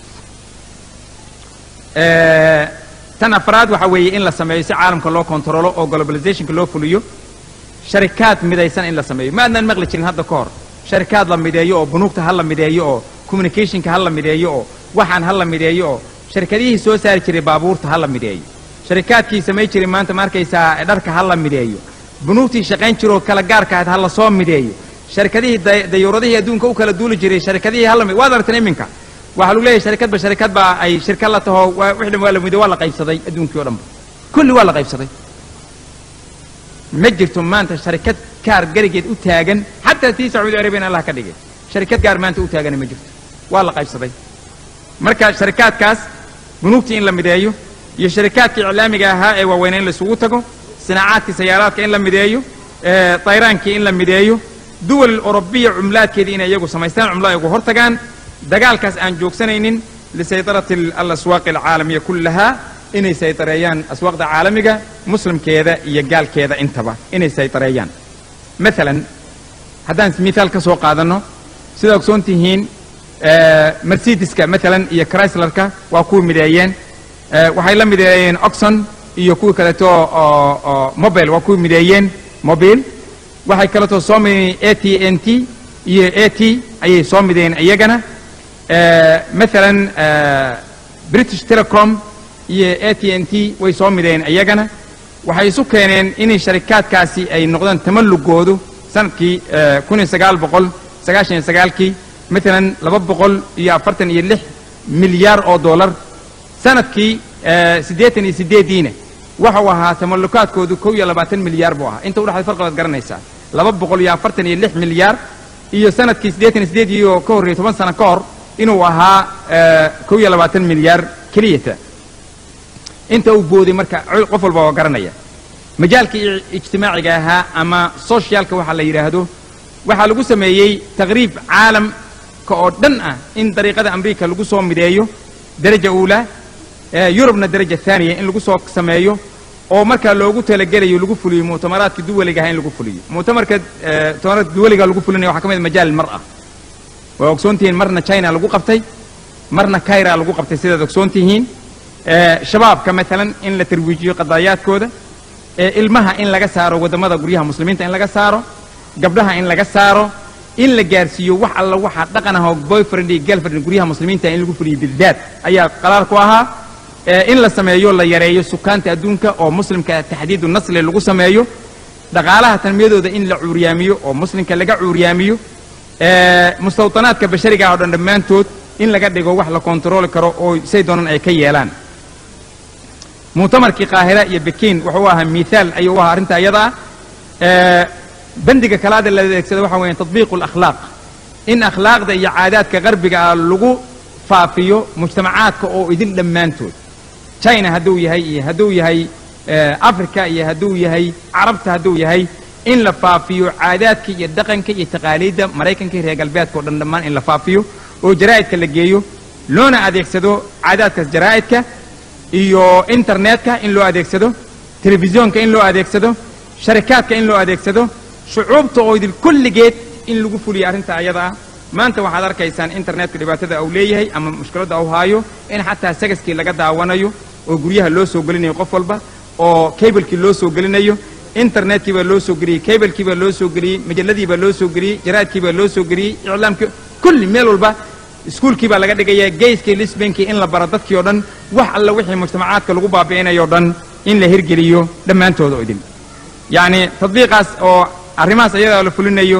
tan afraad waxa weeye in la sameeyo si caalamka loo kontrolo oo globalizationka loo fuliyo sharikaad midaysan in la sameeyo ma adnaan maqli jirin hadda ka hor sharikaad la mideeyo oo bunuugta ha la mideeyo oo communicationka ha la mideeyo oo waxaan ha la mideeyo oo sharikadihii soo saari jiray baabuurta ha la mideeyo sharikaadkii samayn jiray maanta ma arkaysaa dharka ha la mideeyo bunuugtii shaqayn jiroo kala gaarka ahayd ha la soo mideeyo sharikadihii dayuuradihii adduunka u kala duuli jiray sharikadihii ha la waad aragteen iminka waxaa lagu leeyahay sharikadba sharikad baa ay shirka la taho wixii dhan waa la mido waa la qaybsaday adduunkii o dhanba kulli waa la qaybsaday ma jirto maanta sharikad gaar garigeed u taagan xataa tii sacuudi arabiyan allah ka dhigay sharikad gaar maanta u taagana ma jirto waa la qaybsaday marka sharikaadkaas bunuugtii in la mideeyo iyo sharikaadkii iclaamiga ahaa ee waaweyna in laisugu tago sinaacaadkii sayaaraadka in la mideeyo tayraankii in la mideeyo duwal orobiya cumlaadkeedii inay iyagu samaystaan cumlo ay ugu hor tagaan dagaalkaas aan joogsanaynin lisaydarati alaswaaqi alcaalamiya kullahaa inay saydareeyaan aswaaqda caalamiga muslimkeeda iyo gaalkeeda intaba inay saydareeyaan maalan haddaan mithaal ka soo qaadanno sidaa ogsoon tihiin mercedeska maalan iyo chryslerka waa kuwii mideeyeen waxay la mideeyeen oxon iyo kuwii kaleeto oo mobile waa kuwii mideeyeen mobile waxay kaleeto soo mideeyeen a t n t iyo a t ayay soo mideeyeen iyagana maalan british telecom iyo a t n t way soo mideeyeen iyagana waxay isu keeneen inay sharikaadkaasi ay noqdaan tamallugoodu sanadkii kun iyo sagaal boqol sagaashan iyo sagaalkii maalan laba boqol iyo afartan iyo lix milyaar oo dollar sanadkii siddeetan iyo siddeediina waxau ahaa tamallukaadkoodu kow iyo labaatan milyaar buu ahaa inta udhexday farqi baad garanaysaa laba boqol iyo afartan iyo lix milyaar iyo sanadkii siddeetan iyo siddeed iyo ka horreeyey toban sano ka hor inuu ahaa kow iyo labaatan milyaar keliyata inta uu booday marka qof walba waa garanaya majaalkii ijtimaaciga ahaa ama soshiyaalka waxaa la yidhaahdo waxaa lagu sameeyey taqriib caalamka oo dhan ah in dariiqada amriika lagu soo mideeyo daraja uulaa yurubna daraja haaniya in lagu soo sameeyo oo markaa loogu talagelayo lagu fuliyo muctamaraadka duwaliga aha in lagu fuliyo muctamarka muctamaraadka duwaliga lagu fulinaya waxaa ka mid majaal mar'a waa ogsoon tihiin marna china lagu qabtay marna kaira lagu qabtay sidaad ogsoon tihiin shabaabka maalan in la tarwiijiyo qadaayaadkooda ilmaha in laga saaro waddamada guryaha muslimiinta in laga saaro gabdhaha in laga saaro in la gaarsiiyo wax alla waxaa dhaqan ah oo boyfriend iyo girlfriend guryaha muslimiinta in lagu fuliyo bildaad ayaa qaraar ku ahaa in la sameeyo la yareeyo sukaanta adduunka oo muslimka taxdiidu nasli lagu sameeyo dhaqaalaha tanmiyadooda in la cuuryaamiyo oo muslimka laga cuuryaamiyo mustawdanaadka bashariga oo dhan dhammaantood in laga dhigo wax la kontarooli karo oo say doonaan ay ka yeelaan muctamarkii qaahira iyo bekiin wuxuu ahaa miaal ayuu u ahaa arrinta iyada ah bandiga kalaada la adeegsada waxa weeye tatbiiqu alakhlaaq in akhlaaqda iyo caadaadka qarbiga ah lagu faafiyo mujtamacaadka oo idin dhammaantood china hadduu yahay iyo hadduu yahay africa iyo hadduu yahay carabta hadduu yahay in la faafiyo caadaadka iyo dhaqanka iyo taqaaliidda maraykanka iyo reer galbeedka o dhan dhammaan in la faafiyo oo jaraa'idka la geeyo loona adeegsado caadaadkaas jaraa'idka iyo internetka in loo adeegsado telefisyoonka in loo adeegsado sharikaadka in loo adeegsado shucuubta oo idil kulligeed in lagu fuliyo arrinta ayada ah maanta waxaad arkaysaan internetka dhibaatada uu leeyahay ama mushkiladda uu haayo in xataa sagaskii laga daawanayo oo guryaha loo soo gelinayo qof walba oo kablekii loo soo gelinayo internetkii baa loo soo geliyey kablekii baa loo soo geliyey majalladii baa loo soo geliyey jaraadkii baa loo soo geliyey iclaamkii kulli meel walba iskuulkii baa laga dhigaya geyskii lisbankii in la baro dadkii o dhan wax alla wixii mujtamacaadka lagu baabi'inayo o dhan in la hirgeliyo dhammaantooda oo idin yacni tadbiiqaas oo arrimahaas ayadaa la fulinayo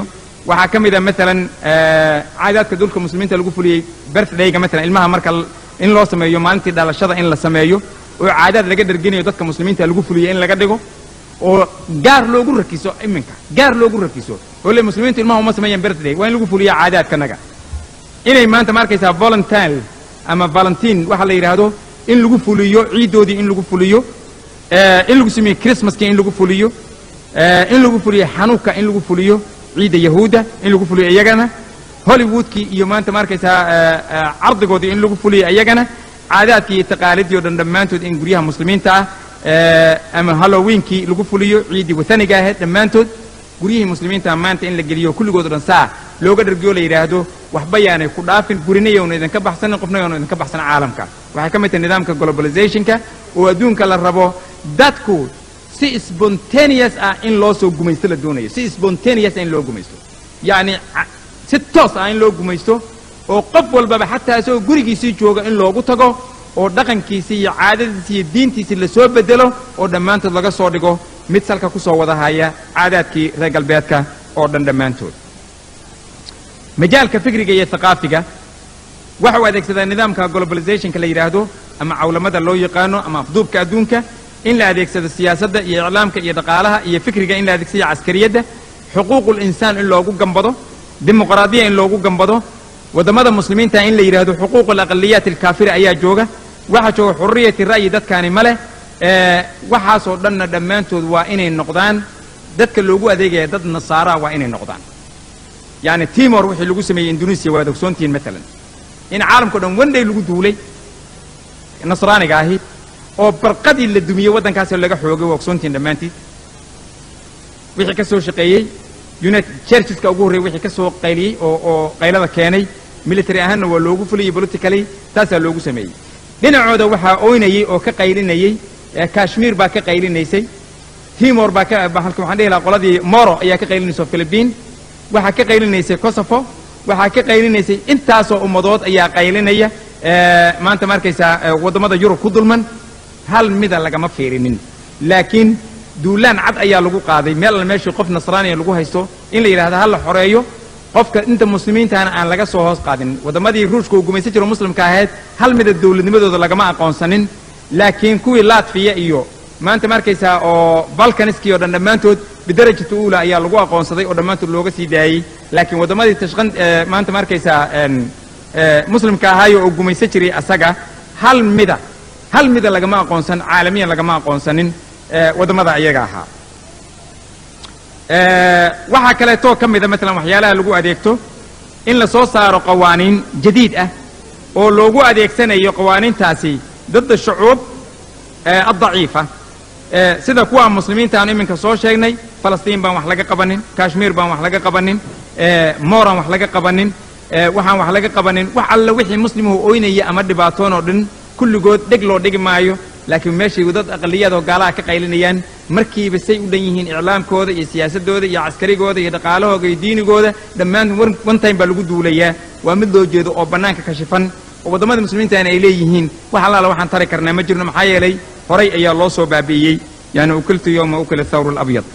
waxaa ka mid a maalan caadaadka dulka muslimiinta lagu fuliyey birthdayga maalan ilmaha marka in loo sameeyo maalintii dhalashada in la sameeyo oo caadaad laga dharginayo dadka muslimiinta lagu fuliyo in laga dhigo oo gaar loogu rakiso iminka gaar loogu rakiso oo le muslimiintu ilmaha uma sameeyaan birthday waa in lagu fuliya caadaadkanaga inay maanta ma arkaysaa volunteer ama valentin waxa la yidhaahdo in lagu fuliyo ciiddoodii in lagu fuliyo in lagu sameeyo christmaskii in lagu fuliyo in lagu fuliyo xanuuka in lagu fuliyo ciidda yahuudda in lagu fuliyo iyagana hollywoodkii iyo maanta ma arkaysaa cardigoodii in lagu fuliyo iyagana caadaadkii iyo taqaalidii o dhan dhammaantood in guryaha muslimiinta ah ama halloweenkii lagu fuliyo ciiddii wathaniga ahayd dhammaantood guryihii muslimiinta maanta in la geliyo kulligood o dhan saa looga dhargiyo la yidhaahdo waxba yaanay ku dhaafin gurina yowna idinka baxsanin qofna yowna idinka baxsan caalamka waxay ka mid tahay nidaamka globalizationka oo adduunka la rabo dadku si spontaneous ah in loo soo gumaysto la doonayo si spontaneous ah in loo gumaysto yacni si toos ah in loo gumaysto oo qof walbaba xataa isagoo gurigiisii jooga in loogu tago oo dhaqankiisii iyo caadadiisi iyo diintiisii lasoo bedelo oo dhammaantood laga soo dhigo mid salka ku soo wada haya caadaadkii reer galbeedka oo dhan dhammaantood majaalka fikriga iyo thaqaafiga waxa uu adeegsadaa nidaamka globalizationka la yidhaahdo ama cawlamada loo yaqaano ama afduubka adduunka in la adeegsado siyaasadda iyo iclaamka iyo dhaqaalaha iyo fikriga in la adeegsado caskariyadda xuquuqul insaan in loogu gambado dimuqraadiya in loogu gambado waddamada muslimiinta in la yidhaahdo xuquuq alaqaliyaat alkaafira ayaa jooga waxaa jooga xurriyati ra'yi dadkaani ma leh waxaasoo dhanna dhammaantood waa inay noqdaan dadka loogu adeegaya dad nasaaraa waa inay noqdaan yacni timor wixii lagu sameeyey indonesiya waad ogsoontihiin maalan in caalamkao dhan wenday lagu duulay nasraaniga ahi oo barqadii la dumiyey waddankaasoo laga xoogay waa ogsoontihiin dhammaantiid wixii ka soo shaqeeyey united churcheska ugu horreyey wixii ka soo qayliyey oo oo qaylada keenay military ahaanna waa loogu fulayey politically taasaa loogu sameeyey dhinacooda waxaa oynayey oo ka qaylinayey kashmir baa ka qaylinaysay timor baa ka halka waxaan dhihi lahaa qoladii moro ayaa ka qaylinaysa philippine waxaa ka qaylinaysay kosovo waxaa ka qaylinaysay intaasoo ummadood ayaa qaylinaya maanta ma arkaysaa waddamada yurub ku dulman hal mida lagama fiirinin laakiin duulaan cad ayaa lagu qaaday meel alla meeshii qof nasraaniya lagu haysto in la yidhahdo ha la xoreeyo qofka inta muslimiintahana aan laga soo hoos qaadin waddamadii ruushka uu gumaysan jiro muslimka ahayd hal mida dowladnimadooda lagama aqoonsanin laakiin kuwii latfiya iyo maanta ma arkaysaa oo balkaniskii o dhan dhammaantood bidarajata uula ayaa lagu aqoonsaday oo dhammaantood looga sii daayey laakiin waddamadii tashqan maanta ma arkaysaa muslimka ahaayo oo gumaysan jiray asaga hal mida hal mida lagama aqoonsan caalamiyan lagama aqoonsanin waddamada ayaga ahaa waxaa kaleetoo ka mida maalan waxyaalaha lagu adeegto in la soo saaro qawaaniin jadiid ah oo loogu adeegsanayo qawaaniintaasi dadda shucuub addaciifa sida kuwa muslimiinta aanu iminka soo sheegnay falastiin baan wax laga qabanin kashmiir baan wax laga qabanin moran wax laga qabanin waxaan wax laga qabanin wax alla wixii muslimuhu oynaya ama dhibaatoon oo dhan kulligood dheg loo dhigi maayo laakiin meeshay dad aqaliyaadoo gaalaha ka qaylinayaan markiiba say u dhan yihiin iclaamkooda iyo siyaasadooda iyo caskarigooda iyo dhaqaalahooda iyo diinigooda dhammaan one time baa lagu duulayaa waa mid loo jeedo oo bannaanka kashifan oo waddamada muslimiintana ay leeyihiin wax allaala waxaan tari karnaa ma jirno maxaa yeelay horay ayaa loo soo baabi'iyey yani ukiltu yowma ukila thawru alabyad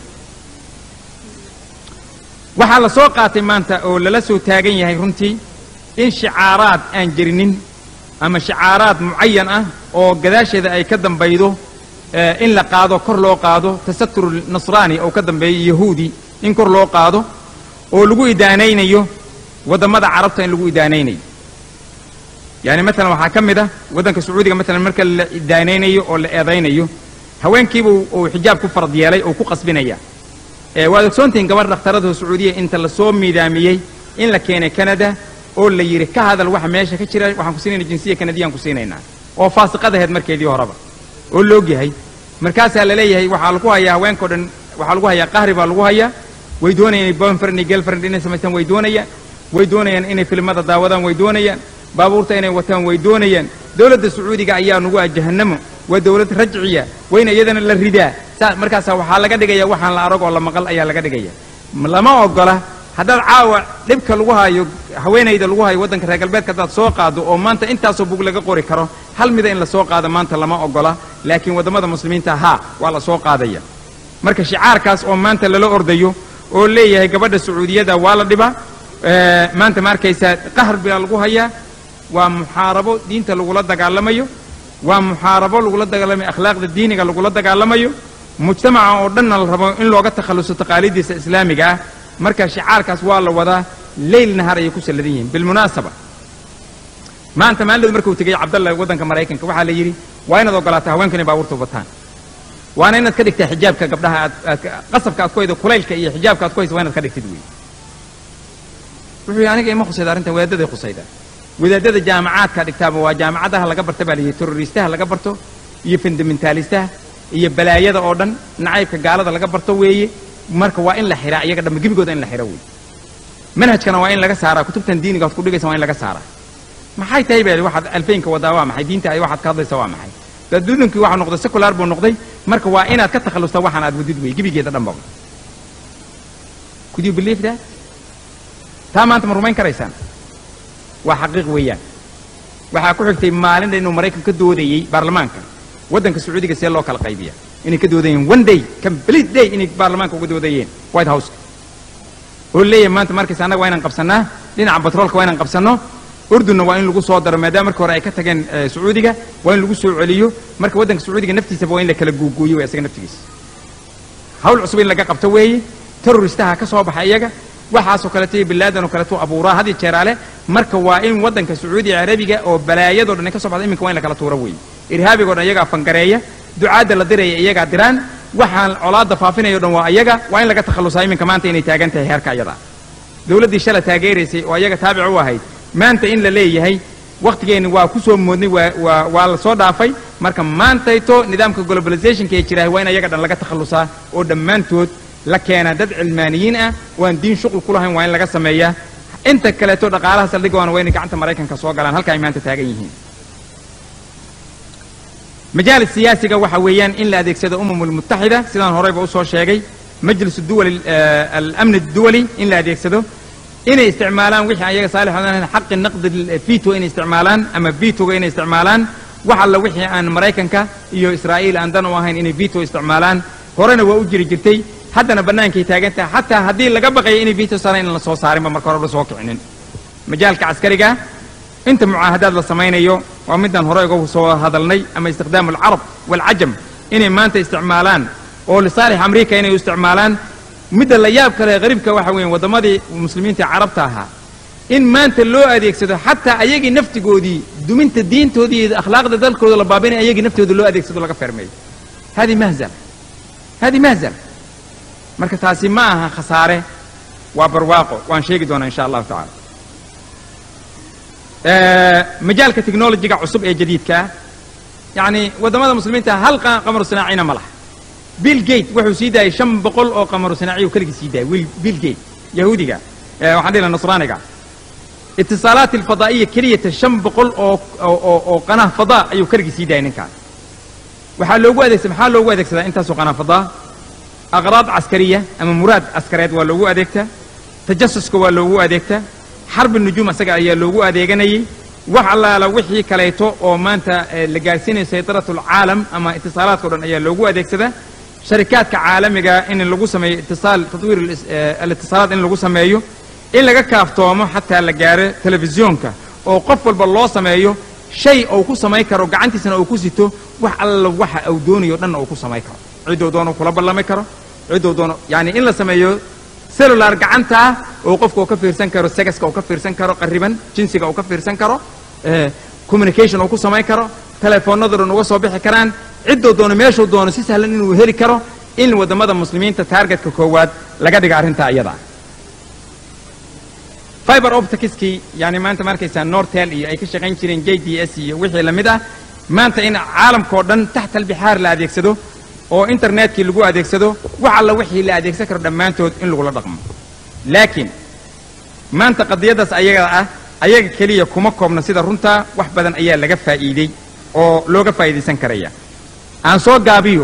waxaa la soo qaatay maanta oo lala soo taagan yahay runtii in shicaaraad aan jirinin ama shicaaraad mucayan ah oo gadaasheeda ay ka dambaydo in la qaado kor loo qaado tasatur nasraani oo ka dambeeyo yahuudi in kor loo qaado oo lagu idaanaynayo waddamada carabta in lagu idaanaynayo yani maalan waxaa ka mid ah waddanka sacuudiga maalan marka la idaanaynayo oo la eedaynayo haweenkiiba uu xijaab ku farad yeelay oo ku qasbinaya waad ogsoontihiin gabarh dhakhtarada sacuudiya inta lasoo miidaamiyey in la keenay canada oo la yidhi ka hadal waxa meesha ka jira waxaan ku siinayna jinsiya kanadiyaan ku siinaynaa oo faasiqad ahayd markeedii horeba oo loogyahay markaasaa la leeyahay waxaa lagu hayaa haweenkao dhan waxaa lagu hayaa qahri baa lagu hayaa way doonayaan inay boyfriend iyo girlfriend inay samaystaan way doonayaan way doonayaan inay filimada daawadaan way doonayaan baabuurta inay wataan way doonayaan dowladda sacuudiga ayaa nugu ah jahannamo waa dowlad rajciya wayna iyadana la ridaa saa markaasaa waxaa laga dhigaya waxaan la arag oo la maqal ayaa laga dhigaya lama ogola haddaad caawa dhibka lagu hayo haweenayda lagu hayo waddanka reer galbeedka haddaad soo qaado oo maanta intaasoo bug laga qori karo hal mida in la soo qaado maanta lama ogola laakiin waddamada muslimiinta haa waa la soo qaadaya marka shicaarkaas oo maanta lala ordayo oo leeyahay gabadha sacuudiyada waa la dhibaa maanta ma arkaysaa qahar baa lagu hayaa waa muxaarabo diinta lagula dagaalamayo waa muxaarabo lagula dagaalamayo akhlaaqda diiniga lagula dagaalamayo mujtamaca oo dhanna la rabo in looga takhalluso taqaaliiddiisa islaamiga ah marka shicaarkaas waa la wadaa leyl nahar ayay ku salladan yihiin bilmunaasaba maanta maalidooda markuu tegey cabdalla waddanka maraykanka waxaa la yidhi waa inaad ogolaataa haweenku inay baabuurta wataan waana inaad ka dhigtaa xijaabka gabdhaha aad aad qasabka aad ku haydo kulaylka iyo xijaabka aad ku hayso waa inaad ka dhigtid wey wuxuu yidhi aniga ima khusayda arrintan wadaadaday khusayda wadaadada jaamacaadka dhigtaaba waa jaamacadaha laga barta baa layidhi terroristaha laga barto iyo fundamentaalistaha iyo balaayada oo dhan nacaybka gaalada laga barto weeye marka waa in la xiraa iyaga dhamma gebigooda in la xiro wey manhajkana waa in laga saaraa kutubtan diiniga aad ku dhigaysa waa in laga saaraa maxay tahay baa waxaad alfaynka wadaa waa maxay diinta ay waxaad ka hadlaysa waa maxay daduudankii waxaa noqday secular buu noqday marka waa inaad ka takhallustaa waxaan aad wadid wey gebigeeda dhanba could you believe that taa maanta ma rumayn karaysaan waa xaqiiq weeyaan waxaa ku xigtay maalinta inuu maraykan ka doodayey baarlamaanka waddanka sacuudiga see loo kala qaybiya inay ka doodayeen one day complete day inay baarlamaanka uga doodayeen white house oo leeyahay maanta markaysa annaga waa inaan qabsannaa dhinaca batroolka waa inaan qabsanno urdunna waa in lagu soo daro maadaama marka hore ay ka tageen sacuudiga waa in lagu soo celiyo marka waddanka sacuudiga naftiisaba waa in la kala guuguuyo waa isaga naftigiisa hawl cusub in laga qabto weeye terroristaha ka soo baxa iyaga waxaasoo kaleeto iyo bilaadan oo kaleeto abuuraa had iyo jeeraale marka waa in waddanka sacuudiga carabiga oo balaayadoo dhan ay ka soo baxda iminka waa in la kala tuuro weeye irhaabigoo dhan iyagaa fangareeya ducaadda la diraya iyagaa diraan waxaan colaadda faafinayo dhan waa iyaga waa in laga takhallusaa iminka maanta inay taagan tahay heerka iyada dowladdii shala taageeraysay oo iyaga taabic u ahayd maanta in la leeyahay wakhtigeenni waa ku soo moodnay waa waa waa la soo dhaafay marka maantayto nidaamka globalizationka ee jirahay waa in ayaga dhan laga takhallusaa oo dhammaantood la keenaa dad cilmaaniyiin ah oo aan diin shuqul ku lahayn waa in laga sameeyaa inta kaleeto dhaqaalaha saldhigoona waa inay gacanta maraykanka soo galaan halka ay maanta taagan yihiin majaalis siyaasiga waxa weeyaan in la adeegsado umam almutaxida sidaan horeyba usoo sheegay majlis duwali alamni duwali in la adeegsado inay isticmaalaan wixii ayaga saalix odan xaqi naqdi vito inay isticmaalaan ama vitoga inay isticmaalaan wax alla wixii aan maraykanka iyo israa'iil aan dan u ahayn inay vito isticmaalaan horena waa u jiri jirtay haddana bannaankay taagan tahay xataa haddii laga baqayo inay vito saaraan in la soo saarinba marka hore la soo kicinin majaalka caskariga inta mucaahadaad la samaynayo waa midaan hore uga soo hadalnay ama istikhdaam alcarab waalcajam inay maanta isticmaalaan oo lisaalix amriika inay u isticmaalaan midda la yaab kale qariibka waxa weeye waddamadii muslimiinta carabta ahaa in maanta loo adeegsado xataa ayagii naftigoodii duminta diintoodii iyo akhlaaqda dalkooda la baabinay ayagii naftooda loo adeegsado laga fermeeyo hadi mahzal hadi mahzal marka taasi ma aha khasaare waa barwaaqo waan sheegi doonaa insha allahu tacala majaalka technologiga cusub ee jadiidka ah yacni waddamada muslimiinta hal qamaru sanaacina ma laha bill gate wuxuu sii daayay shan boqol oo qamaru sanaaciy uu keligii sii daayay bill gate yahuudiga waxaan dhihi laha nasraaniga itisaalaat alfadaa'iya keliyata shan boqol oo oo oo qanah fadaa ayuu keligii sii daayay ninkaas waxaa loogu adeegsada maxaa loogu adeegsadaa intaasoo qanah fadaa aqraad caskariya ama muraad caskareed waa loogu adeegtaa tajasuska waa loogu adeegtaa xarbi nujuum asaga ayaa loogu adeeganayay wax allaala wixii kaleeto oo maanta la gaarsiinayo saytarat alcaalam ama itisaalaadka o dhan ayaa loogu adeegsadaa sharikaadka caalamiga in lagu sameeyo itisaal tatwiir alitisaalaad in lagu sameeyo in laga kaaftoomo xataa la gaaro telefisyoonka oo qof walba loo sameeyo shay uu ku samayn karo gacantiisana uu ku sito wax alla waxa uu doonayo dhanna uu ku samayn karo cidduu doono kula ballami karo cidduu doono yani in la sameeyo cellular gacanta ah oo qofka uu ka fiirsan karo segaska uu ka fiirsan karo qariban jinsiga uu ka fiirsan karo communication uu ku samayn karo telefoonada dhan uga soo bixi karaan cidduu doono meeshuu doono si sahlan inuu heli karo in waddamada muslimiinta taargetka koowaad laga dhiga arrintaa iyada fiber opticskii yani maanta ma arkaysaa nortel iyo ay ka shaqayn jireen j d s iyo wixii lamid ah maanta in caalamkao dhan taxta albixaar la adeegsado oo internetkii lagu adeegsado wax alla wixii la adeegsan karo dhammaantood in lagula dhaqmo laakiin maanta qadiyaddaas ayaga ah ayaga keliya kuma koobna sida runtaa wax badan ayaa laga faa'iidey oo looga faa'iidaysan karaya aan soo gaabiyo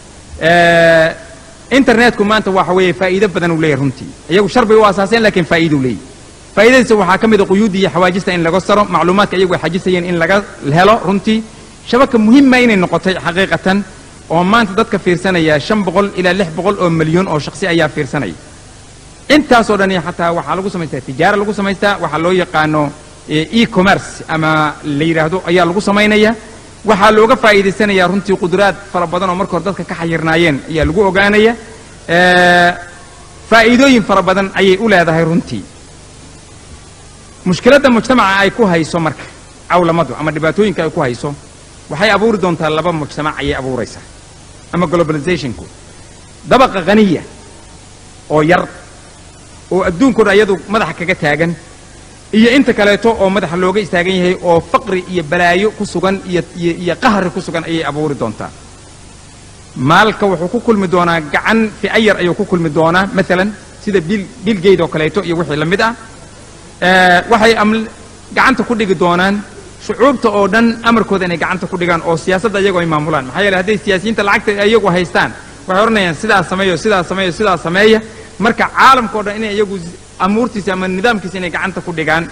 internetku maanta waxa weeye faa'iido badan uu leeyahy runtii iyagu sharbay u asaaseen laakiin faa'iida u leeyahy faa'iidadiisa waxaa ka mid a quyuudda iyo xawaajista in laga saro macluumaadka iyagu ay xajisayeen in laga helo runtii shabaka muhima inay noqotay xaqiiqatan oo maanta dadka fiirsanaya shan boqol ilaa lix boqol oo milyan oo shaksi ayaa fiirsanaya intaasoo dhan xataa waxaa lagu samaystaa tijaara lagu samaystaa waxaa loo yaqaano e-commerce ama la yidhaahdo ayaa lagu samaynaya waxaa looga faa'iidaysanayaa runtii qudraad fara badan oo marka hore dadka ka xayirnaayeen ayaa lagu ogaanaya faa'iidooyin fara badan ayay u leedahay runtii mushkiladda mujtamaca ay ku hayso marka cawlamadu ama dhibaatooyinka ay ku hayso waxay abuuri doontaa laba mujtamac ayay abuuraysaa ama globalizationku dabaqa khaniya oo yar oo adduunkao dhan iyadu madaxa kaga taagan iyo inta kaleeto oo madaxa looga istaagan yahay oo faqri iyo balaayo ku sugan iyo iyo qahri ku sugan ayay abuuri doontaa maalka wuxuu ku kulmi doonaa gacan fi'ayar ayuu ku kulmi doonaa maalan sida bil bilgeyd oo kaleeto iyo wixii la mid ah waxay gacanta ku dhigi doonaan shucuubta oo dhan amarkooda inay gacanta ku dhigaan oo siyaasadda iyagu ay maamulaan maxaa yeele hadday siyaasiyiinta lacagta iyagu haystaan waxay odhanayaan sidaas sameeyo sidaas sameeyo sidaas sameeya marka caalamka o dhan inay iyagu amuurtiisa ama nidaamkiisa inay gacanta ku dhigaan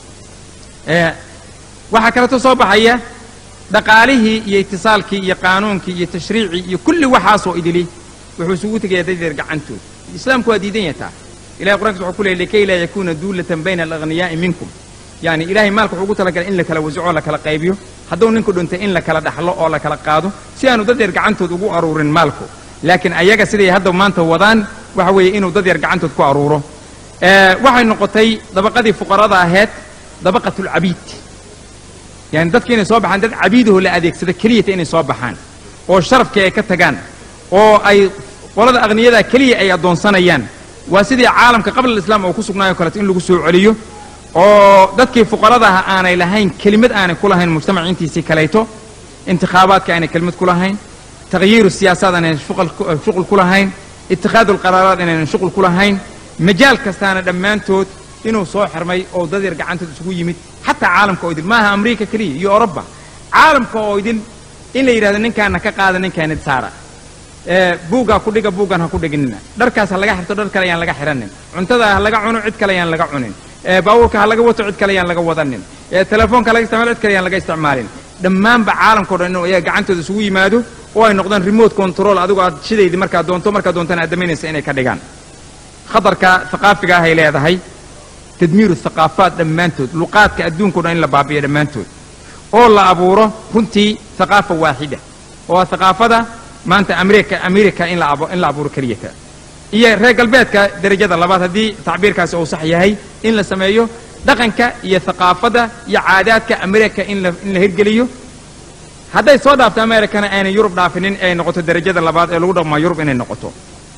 waxaa kaleeto soo baxaya dhaqaalihii iyo itisaalkii iyo qaanuunkii iyo tashriicii iyo kulli waxaasoo idili wuxuu isugu tegayaa dadeer gacantood islaamku waa diidan yataa ilahay qur'ankiis wuxuu ku leeyay likay laa yakuuna duulatan bayna alagniyaa'i minkum yani ilahay maalka wuxuu ugu talagalay in la kala wasaco la kala qaybiyo hadduu ninku dhintay in la kala dhaxlo oo la kala qaado si aanu dad yar gacantood ugu aruurin maalku laakiin ayaga siday hadda maanta wadaan waxa weeye inuu dad yar gacantood ku aruuro waxay noqotay dabaqadii fuqarada ahayd dabaqatulcabiid yani dadki inay soo baxaan dad cabiidaho la adeegsada keliyata inay soo baxaan oo sharafkii ay ka tagaan oo ay qolada akhniyada keliya ay addoonsanayaan waa sidii caalamka qabla alislaam oo ku sugnaayo kaleeto in lagu soo celiyo oo dadkii fuqarada ah aanay lahayn kelimad aanay ku lahayn mujtamac intiisii kalayto intikhaabaadka aanay kelimad ku lahayn takhyiiru siyaasaad aanaynan shuqul ku lahayn itikhaadu alqaraaraad inaynan shuqul ku lahayn majaal kastaana dhammaantood inuu soo xirmay oo dad yar gacantood isugu yimid xataa caalamka oo idil maaha amriika keliya iyo oroba caalamka oo idil in la yidhahdo ninkaana ka qaada ninkaana saara buuggaa ku dhiga buuggan ha ku dhiginina dharkaas ha laga xirto dhar kale ayaan laga xiranin cuntada ha laga cuno cid kale ayaan laga cunin baabuurka ha laga wato cid kale ayaan laga wadanin telefoonka ha laga isticmaalo cid kale ayaan laga isticmaalin dhammaanba caalamka o dhan inuu iyaga gacantooda isugu yimaado oo ay noqdaan remote control adigu aad shidaydi markaad doonto markaad doontana aad damaynaysa inay ka dhigaan khatarka haqaafiga ahay leedahay tadmiiru thaqaafaat dhammaantood luqaadka adduunka o dhan in la baabiyo dhammaantood oo la abuuro runtii thaqaafa waaxida oo thaqaafada maanta amerika amerika in la in la abuuro keliyata iyo reer galbeedka derajada labaad haddii tacbiirkaasi uu sax yahay in la sameeyo dhaqanka iyo thaqaafada iyo caadaadka amerika in la in la hirgeliyo hadday soo dhaafto amerikana aanay yurub dhaafinin ay noqoto derajada labaad ee lagu dhaqmaa yurub inay noqoto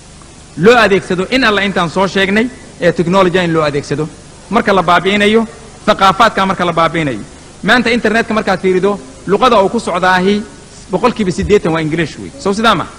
loo adeegsado in alla intaan soo sheegnay ee technologia in loo adeegsado marka la baabi'inayo thaqaafaadka marka la baabi'inayo maanta internetka markaad fiirido luqada uu ku socdaahi boqolkiiba siddeetan waa ingiliish wey sow sidaa ma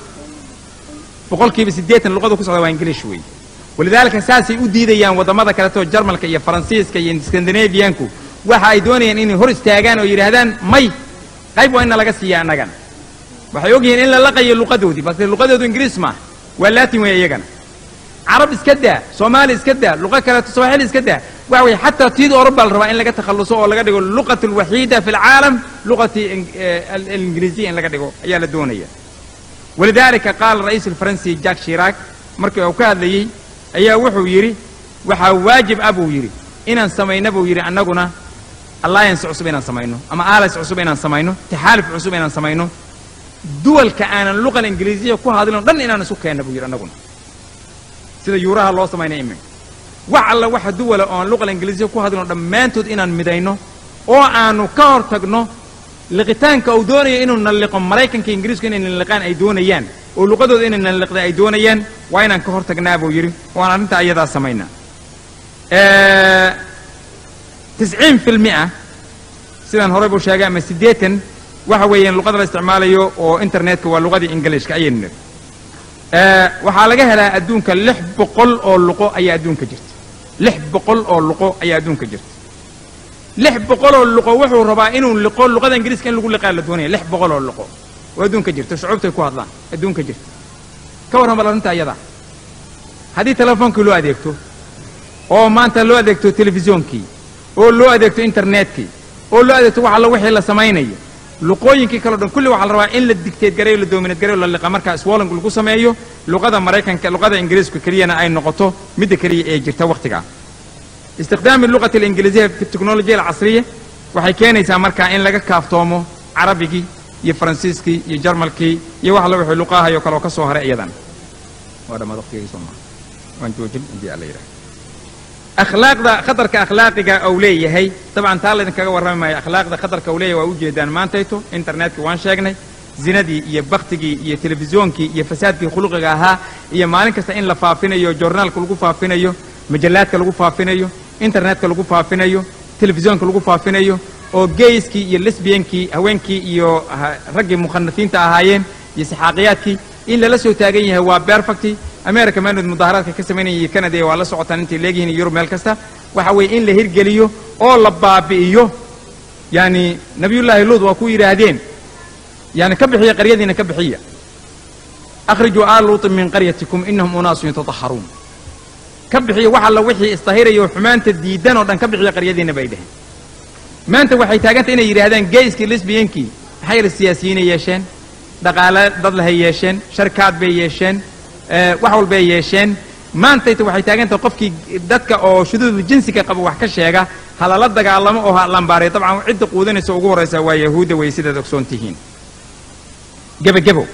boqolkiiba siddeetan luqada ku socdaa waa ingiliish wey walidaalika saasay u diidayaan waddamada kaleto jarmalka iyo faransiiska iyo skandinaviyanku waxa ay doonayaan inay hor istaagaan oo yidhaahdaan may qayb waa inna laga siiya annagana waxay og yihiin in la laqayo luqadoodii balse luqadoodu ingiriis maaha waa laatin weeye iyagana carab iska daa soomaali iska daa luqo kaleeto sawaaxili iska daa waxa weye xataa tiida oroba la rabaa in laga takhalluso oo laga dhigo luqat alwaxiida fi alcaalam luqati alingiriisiya in laga dhigo ayaa la doonaya walidaalika qaala ra'iis alfaransi jack shiraak markii uu ka hadlayey ayaa wuxuu yidhi waxaa waajib ah buu yidhi inaan samayno buu yidhi annaguna alliance cusub inaan samayno ama alliance cusub inaan samayno taxaaluf cusub inaan samayno duwalka aanan luqal ingiriisiya ku hadlino dhan inaan isu keenno buu yidhi annaguna sida yuuraha loo samaynay iminka wax alla waxa duwala oon luqal ingiriisiya ku hadlino dhammaantood inaan midayno oo aanu ka hor tagno liqitaanka uu doonayo inuu nalliqo maraykanka ingiriisku inay nalliqaan ay doonayaan oo luqadooda inay nalliqda ay doonayaan waa inaan ka hor tagnaa buu yidhi waan arrintaa iyadaa samaynaa tisciin fi lmia sidaan horey buu sheegay ama siddeetan waxa weeyaan luqada la isticmaalayo oo internetka waa luqadii ingiliishka ayaynu nidhi waxaa laga helaa adduunka lix boqol oo luqo ayaa adduunka jirta lix boqol oo luqo ayaa adduunka jirta lix boqol oo luqo wuxuu rabaa inuu liqo luqada ingiriiska in lagu liqaa la doonaya lix boqol oo luqo oo adduunka jirta shucuubtay ku hadlaan adduunka jirta ka warran bal arrinta iyada haddii telefoonkii loo adeegto oo maanta loo adeegto telefisyonkii oo loo adeegto internetkii oo loo adeegto wax alla wixii la samaynayo luqooyinkii kaleo dhan kulli waxaa la rabaa in la digteed gareeyo la doominad gareeyo la liqa markaa swolling lagu sameeyo luqada maraykanka luqada ingiriisku keliyana ay noqoto midda keliya ee jirta wakhtigaa istikhdaami luqati alingiliisiya fi teknolojiya alcasriya waxay keenaysaa markaa in laga kaaftoomo carabigii iyo faransiiskii iyo jarmalkii iyo wax alla wixii luqaahayo kale oo ka soo haray iyadan waa dhammaad waqtigii soo maa waan joojin haddii alla yidhaha akhlaaqda khatarka akhlaaqiga uu leeyahay dabcan taa laydinkaga warrami maayo akhlaaqda khatarka uu leeyahay waa ujeedaan maantayto internetka waan sheegnay zinadii iyo baktigii iyo telefisyonkii iyo fasaadkii khuluqiga ahaa iyo maalin kasta in la faafinayo joornaalka lagu faafinayo majallaadka lagu faafinayo internetka lagu faafinayo telefisyoonka lagu faafinayo oo geyskii iyo lesbiyankii haweenkii iyo raggii mukhanafiinta ahaayeen iyo saxaaqiyaadkii in lala soo taagan yahay waa berfacti america maanood mudaharaadka ka samaynayay canada waa la socotaan intay leegyihiin yurub meel kasta waxa weeye in la hirgeliyo oo la baabi'iyo yani nabiyullaahi luud waa ku yidhaahdeen yani ka bixiya qaryadiina ka bixiya akhrijuu aal luutin min qaryatikum inahum unaasun yatataharuun ka bixiya wax alla wixii isdahirayo xumaanta diidan oo dhan ka bixiya qaryadiina bay dheheen maanta waxay taagantay inay yidhaahdaan geyskii lesbiyankii maxay yar siyaasiyiinay yeesheen dhaqaale dad lahay yeesheen sharkaad bay yeesheen wax walbay yeesheen maantayta waxay taagantahay qofkii dadka oo shuduudu jinsiga qaba wax ka sheega halala dagaalamo oo ha lambaariyo dabcan cidda quudanaysa ugu horraysa waa yahuudda way sidaad ogsoon tihiin gebagebo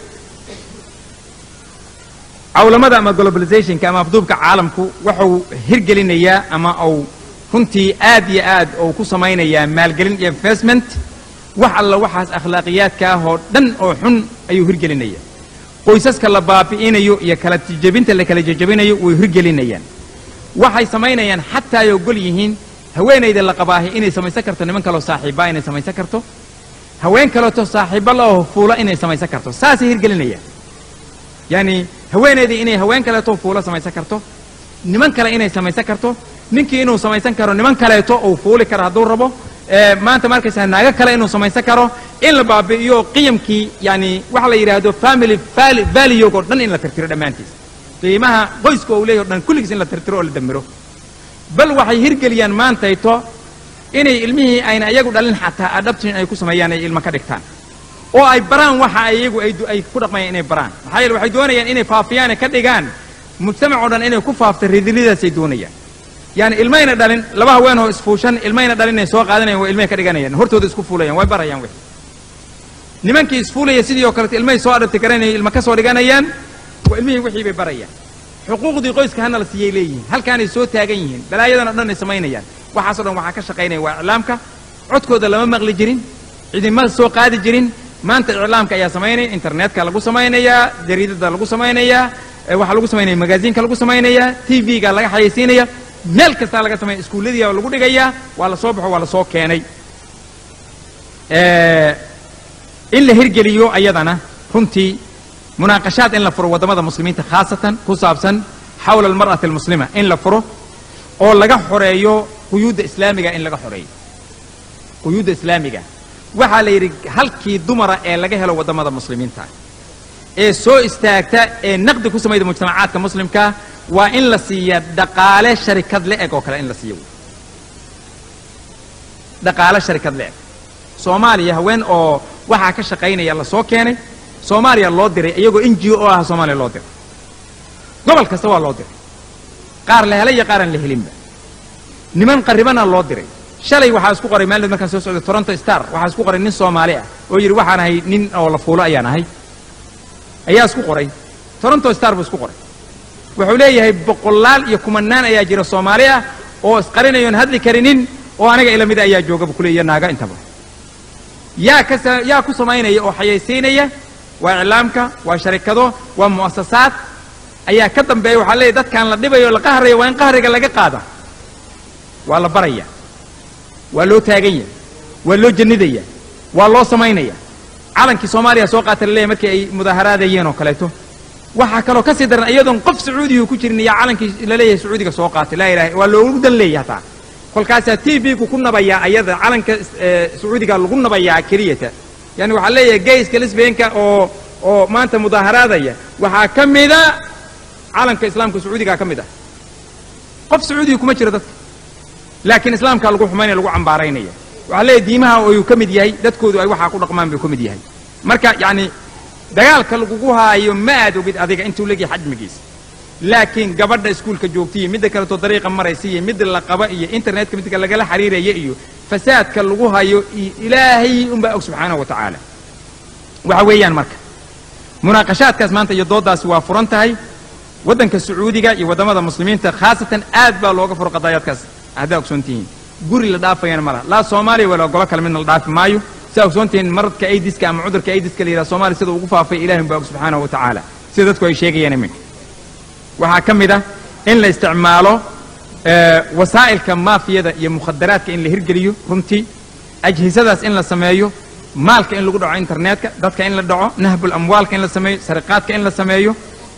cawlamada ama globalizationka ama afduubka caalamku wuxuu hirgelinayaa ama uu runtii aad iyo aad uu ku samaynayaa maalgelin iyo investment wax alla waxaas akhlaaqiyaadka ah oo dhan oo xun ayuu hirgelinaya qoysaska la baabi'inayo iyo kala jejebinta la kala jejebinayo way hirgelinayaan waxay samaynayaan xataa ay ogol yihiin haweenayda la qabaahi inay samaysan karto niman kaloo saaxiibbaa inay samaysan karto haween kaleeto saaxiibba laoo fuula inay samaysan karto saasay hirgelinayaan yacani haweenaydii inay haween kaleeto fuula samaysan karto niman kale inay samaysan karto ninkii inuu samaysan karo niman kaleeto uu fuuli karo hadduu rabo maanta markaysaa naago kale inuu samaysan karo in la baabi'iyo qiyamkii yani waxa la yidhaahdo family valueg oo dhan in la tirtiro dhammaantiis qiimaha qoyska uu leeyahy o dhan kulligiis in la tirtiro oo la damiro bal waxay hirgeliyaan maantayto inay ilmihii ayna iyagu dhalin xataa adabtin ay ku sameeyaan ay ilmo ka dhigtaan oo ay baraan waxa iyagu ay ku dhaqmayaan inay baraan maxaa yeele waxay doonayaan inay faafiyaan ka dhigaan mujtamac oo dhan inay ku faafto ridilidaasay doonayaan yani ilmayna dhalin laba haween oo isfuushan ilmayna dhalin inay soo qaadanayan waa ilmahay ka dhiganayaan hortooda isku fuulayaan way barayaan wixii nimankii isfuulaya sidii oo kaleto ilmahay soo adhabti garanayay ilma ka soo dhiganayaan waa ilmihii wixii bay barayaan xuquuqdii qoyska hana la siiyay leeyihiin halkaanay soo taagan yihiin balaayadan o dhan ay samaynayaan waxaasoo dhan waxaa ka shaqaynaya waa iclaamka codkooda lama maqli jirin cidima soo qaadi jirin maanta iclaamka ayaa samaynaya internetka lagu samaynayaa jariidada lagu samaynayaa waxaa lagu samaynaya magaaziinka lagu samaynayaa t v-ga laga xayaysiinaya meel kastaa laga sameeya iskuulladiia lagu dhigayaa waa la soo baxo waa la soo keenay in la hirgeliyo ayadana runtii munaaqashaad in la furo waddamada muslimiinta khaasatan ku saabsan xawla almar'ati almuslima in la furo oo laga xoreeyo quyuudda islaamiga in laga xoreeyo quyuudda islaamiga waxaa la yidhi halkii dumara ee laga helo waddamada muslimiinta ee soo istaagta ee naqdi ku samayda mujtamacaadka muslimka waa in la siiya dhaqaale sharikad le-eg oo kale in la siiyo dhaqaale sharikad le-eg soomaaliya haween oo waxaa ka shaqaynaya la soo keenay soomaaliya loo diray iyagoo n g o ah soomaaliya loo diray gobol kasta waa loo diray qaar la helay iyo qaaraan la helinba niman qarribana loo diray shalay waxaa isku qoray maalid markaan soo socday toronto star waxaa isku qoray nin soomaali ah oo yidhi waxaan ahay nin oo la fuulo ayaan ahay ayaa isku qoray toronto star buu isku qoray wuxuu leeyahay boqolaal iyo kumanaan ayaa jira soomaali ah oo isqarinayoon hadli karinin oo aniga ila mida ayaa jooga buu ku leeya naaga intaba yaa ka yaa ku samaynaya oo xayaysiinaya waa iclaamka waa sharikado waa mu'asasaad ayaa ka dambeeya waxaa leeyahy dadkaan la dhibayo la qahraya waa in qahriga laga qaada waa la baraya waa loo taagan yahay waa loo jannidaya waa loo samaynaya calankii soomaaliya soo qaata la leeyahy markii ay mudaaharaadayeen oo kaleeto waxaa kaloo ka sii daran iyadoon qof sacuudiga ku jirin iyo calankii la leeyahay sacuudiga soo qaatay laa ilaha waa loogu dan leeyahay hataa kolkaasaa t v ku ku nabayaa ayada calanka sacuudiga lagu nabayaa keliyata yani waxaa leeyahay gayska lisbeenka oo oo maanta mudaaharaadaya waxaa ka mida calanka islaamka sacuudigaa ka mid ah qof sacuudiga kuma jiro dadka laakiin islaamkaa lagu xumaynaya lagu cambaaraynaya waxaa leeyahy diimaha ayuu ka mid yahay dadkoodu ay waxaa ku dhaqmaan buu ka mid yahay marka yacni dagaalka lagugu haayo ma aad ogid adiga intuu leegyahay xajmigiisa laakiin gabadha iskuulka joogta iyo midda kaleto dariiqa maraysa iyo midda la qaba iyo internetka midka lagala xiriiraya iyo fasaadka lagu hayo iyo ilaahay unbaa og subxaanahu wa tacaala waxa weeyaan marka munaaqashaadkaas maanta iyo dooddaasi waa furan tahay waddanka sacuudiga iyo waddamada muslimiinta khaasatan aad baa looga furo qadaayaadkaas haddaa ogsoon tihiin guri la dhaafayana ma laha laa soomaaliya walaa golo kale midna la dhaafi maayo sidaa ogsoon tihiin maradka aidiska ama cudurka aidiska la yidhaha soomaaliya sida ugu faafay ilahi unbaa og subxaanahu wa tacaala sida dadku ay sheegayaan iminka waxaa ka mid ah in la isticmaalo wasaa'ilka maafiyada iyo mukhadaraadka in la hirgeliyo runtii ajhisadaas in la sameeyo maalka in lagu dhaco internetka dadka in la dhaco nahbul amwaalka in la sameeyo sariqaadka in la sameeyo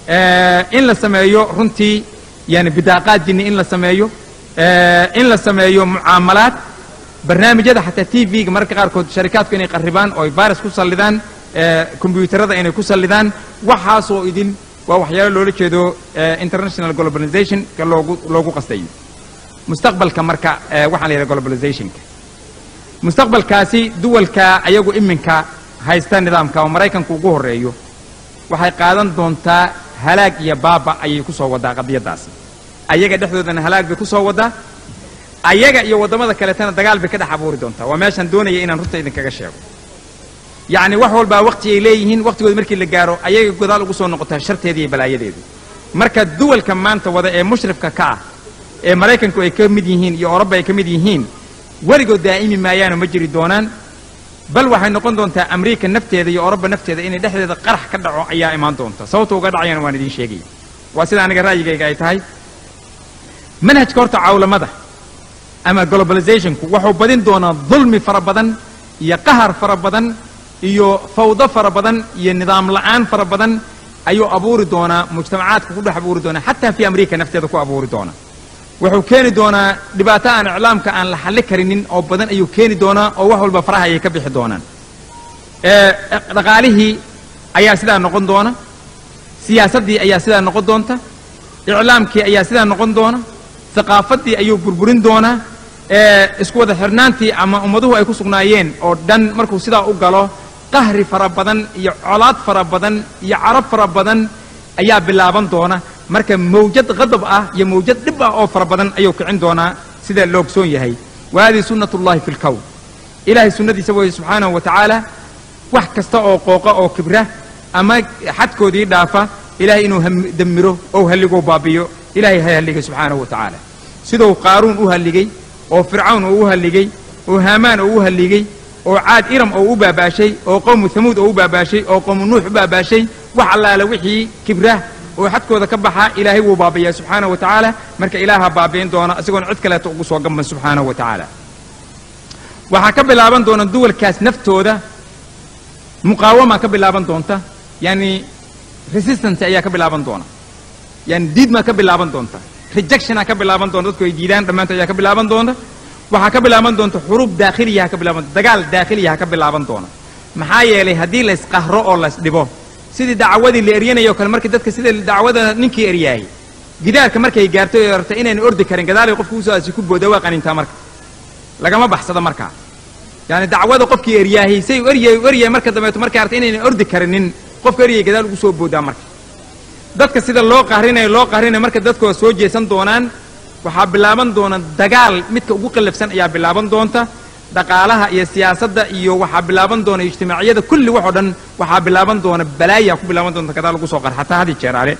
in la sameeyo runtii yani bidaaqaad jinni in la sameeyo in la sameeyo mucaamalaad barnaamijyada xataa t v-ga mararka qaarkood sharikaadku inay qarribaan oo ay virus ku sallidaan kombyuutarada inay ku sallidaan waxaasoo idin waa waxyaalo loola jeedo international globalization ka loogu loogu qastayo mustaqbalka marka waxaan la yidhaha globalizationka mustaqbalkaasi duwalka ayagu iminka haysta nidaamka oo maraykanku ugu horreeyo waxay qaadan doontaa halaag iyo baaba ayay ku soo waddaa qadiyaddaasi ayaga dhexdoodana halaag bay ku soo waddaa ayaga iyo waddamada kaleetana dagaal bay ka dhex abuuri doontaa waa meeshaan doonaya inaan runta idinkaga sheego yacni wax walbaa waqti ay leeyihiin waqtigooda markii la gaaro ayaga godaal ugu soo noqotaa sharteeda iyo balaayadeedu marka duwalka maanta wada ee mushrifka ka ah ee maraykanku ay ka mid yihiin iyo oroba ay ka mid yihiin weligood daa'imi maayaano ma jiri doonaan bal waxay noqon doontaa amriika nafteeda iyo oroba nafteeda inay dhexdeeda qarax ka dhaco ayaa imaan doonta sababta uga dhacayana waan idiin sheegaya waa sida aniga ra'yigayga ay tahay manhajka horta cawlamada ama globalizationku wuxuu badin doonaa dulmi fara badan iyo qahar fara badan iyo fawdo fara badan iyo nidaam la'aan fara badan ayuu abuuri doonaa mujtamacaadka ku dhex abuuri doonaa xataa fi amriika nafteeda ku abuuri doonaa wuxuu keeni doonaa dhibaato aan iclaamka aan la xalli karinin oo badan ayuu keeni doonaa oo wax walba faraha ayay ka bixi doonaan dhaqaalihii ayaa sidaa noqon doona siyaasaddii ayaa sidaa noqon doonta iclaamkii ayaa sidaa noqon doona thaqaafaddii ayuu burburin doonaa isku wada xirnaantii ama ummaduhu ay ku sugnaayeen oo dhan markuu sidaa u galo qahri fara badan iyo colaad fara badan iyo carab fara badan ayaa bilaaban doona marka mawjad qadab ah iyo mawjad dhib ah oo fara badan ayuu kicin doonaa sida la ogsoon yahay wa hadihi sunnat ullahi fi lkown ilaahay sunnadiisa weeye subxaanahu wa tacaala wax kasta oo qooqa oo kibra ama xadkoodii dhaafa ilahay inuu damiro ou halligou baabiyo ilahay ha halligay subxaanahu wa tacaala siduu qaaruun u halligay oo fircawn oo u halligay oo haamaan oo u halligay oo caad iram oo u baabaashay oo qowmu hamuud oo u baabaashay oo qowmu nuux u baabaashay wax allaala wixii kibra oo xadkooda ka baxa ilaahay wuu baabiyaa subxaanahu wa tacaala marka ilaaha baabi'in doona isagoon cid kaleeto ugu soo gamban subxaanahu wa tacaala waxaa ka bilaaban doona duwalkaas naftooda muqaawamaa ka bilaaban doonta yani resistance ayaa ka bilaaban doona yani diidmaa ka bilaaban doonta rejectionaa ka bilaaban doonta dadku ay diidaan dhammaantood ayaa ka bilaaban doonta waxaa ka bilaaban doonta xuruub daakhiliyaha ka bilaaban dagaal daakhiliyaha ka bilaaban doona maxaa yeelay haddii la isqahro oo la isdhibo sidii dacwadii la eryanayo kale markii dadka sida dacwada ninkii eryaayay gidaarka markay gaarto ee rabta inayna ordi karin gadaalay qofka usoo aasi ku booda waa qanintaa marka lagama baxsado markaa yani dacwada qofkii eryaahay say eryay eryay marka dambeeto markay arta inayna ordi karinin qofka eryay gadaal ugu soo boodaa marka dadka sida loo qahrinayo loo qahrinayo marka dadku waa soo jeesan doonaan waxaa bilaaban doona dagaal midka ugu qallafsan ayaa bilaaban doonta dhaqaalaha iyo siyaasadda iyo waxaa bilaaban doona ijtimaaciyada kulli waxoo dhan waxaa bilaaban doona balaayaa ku bilaaban doonta gadaal lagu soo qar xataa hadi jeer ale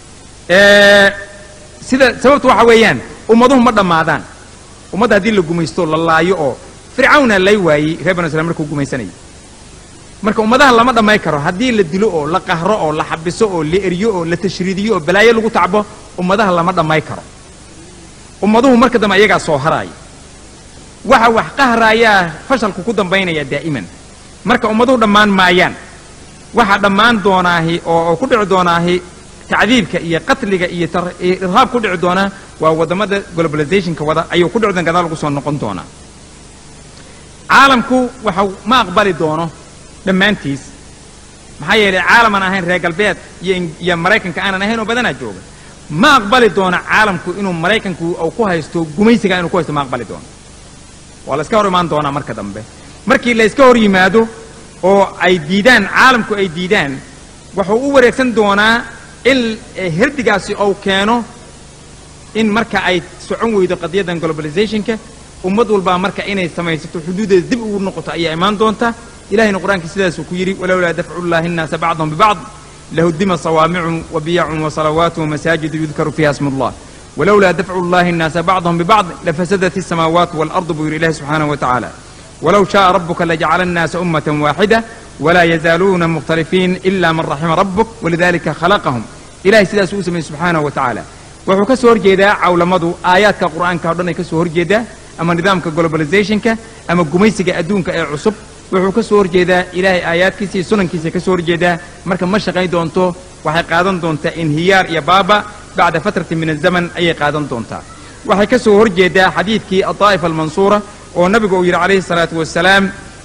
sida sababtu waxa weeyaan ummaduhu ma dhammaadaan ummadda haddii la gumaysto la laayo oo fircawna lay waayey reer banu israel markuu gumaysanayay marka ummadaha lama dhammay karo haddii la dilo oo la qahro oo la xabiso oo la eryo oo la tashriidiyo oo balaayo lagu tacbo ummadaha lama dhammay karo ummaduhu marka dambe ayagaa soo haraaya waxa wax qahraayaa fashalku ku dambaynaya daa'iman marka ummaduhu dhammaan maayaan waxaa dhammaan doonaahi oo ku dhici doonaahi tacdiibka iyo qatliga iyo irhaab ku dhici doonaa waa waddamada globalizationka wada ayuu ku dhici doon gadaal lagu soo noqon doonaa caalamku waxau ma aqbali doono dhammaantiis maxaa yeelay caalaman ahayn reer galbeed iyo maraykanka aanan ahayn oo badanaa jooga ma aqbali doono caalamku inuu maraykanku uu ku haysto gumaysiga inuu ku haysto ma aqbali doono waa la iska hor imaan doonaa marka dambe markii la iska hor yimaado oo ay diidaan caalamku ay diidaan wuxuu u wareegsan doonaa in herdigaasi ou keeno in marka ay socon weydo qadiyaddan globalizationka ummad walbaa marka inay samaysato xuduudeeda dib ugu noqoto ayaa imaan doonta ilahayna qur-aanka sidaasuu ku yidhi walowlaa dafcu llahi nnaasa bacdahum bibacd lahudima sawaamicu wabiyacun wasalawaatu wamasaajidu yudkaru fiiha smu llah walowlaa dafcu llahi nnaasa bacdahum bibacd lafasadat الsamaawaat waalardu buu yidhi ilahi subxaanaه wa tacaala walow shaءa rabuka lajacala الnaasa ummata waaxida walaa yazaaluuna mukhtalifiin ila man raxima rabuk walidalika khalaqahum ilahay sidaasuu u sameeyey subxaanaه wa tacaala wuxuu ka soo horjeedaa cawlamadu aayaadka qur'aanka o dhan ay ka soo horjeedaa ama nidaamka globalizationka ama gumaysiga adduunka ee cusub wuxuu ka soo horjeedaa ilaahay aayaadkiisa iyo sunankiisa ka soo horjeedaa marka ma shaqayn doonto waxay qaadan doontaa inhiyaar iyo baaba bacda fatratin min azaman ayay qaadan doontaa waxay ka soo horjeedaa xadiidkii adaa'ifa almansuura oo nabigu uu yidhi calayhi salaatu wasalaam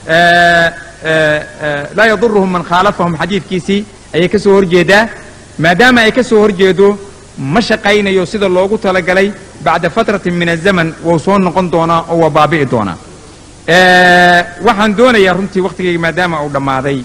laa yaduruhum man khaalafahum xadiidkiisii ayay ka soo horjeedaa maadaama ay ka soo horjeedo ma shaqaynayo sida loogu talagalay bacda fatratin min azaman wou soo noqon doonaa oo waa baabi'i doonaa waxaan doonayaa runtii wakhtigayga maadaama uu dhammaaday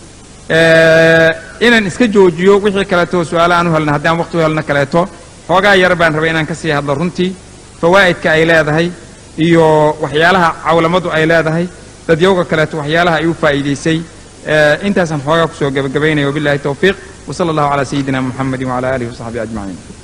inaan iska joojiyo wixii kaleeto su-aala aan u helna haddii aan waqti u helno kaleeto xoogaa yar baan rabay inaan ka sii hadlo runtii fawaa'idka ay leedahay iyo waxyaalaha cawlamadu ay leedahay dadyowga kaleeto waxyaalaha ay u faa'iidaysay intaasaan xoogaa kusoo gebagabaynaya wabillahi towfiiq وصلى الله على سيدنا محمد وعلى آله وصحبه أجمعين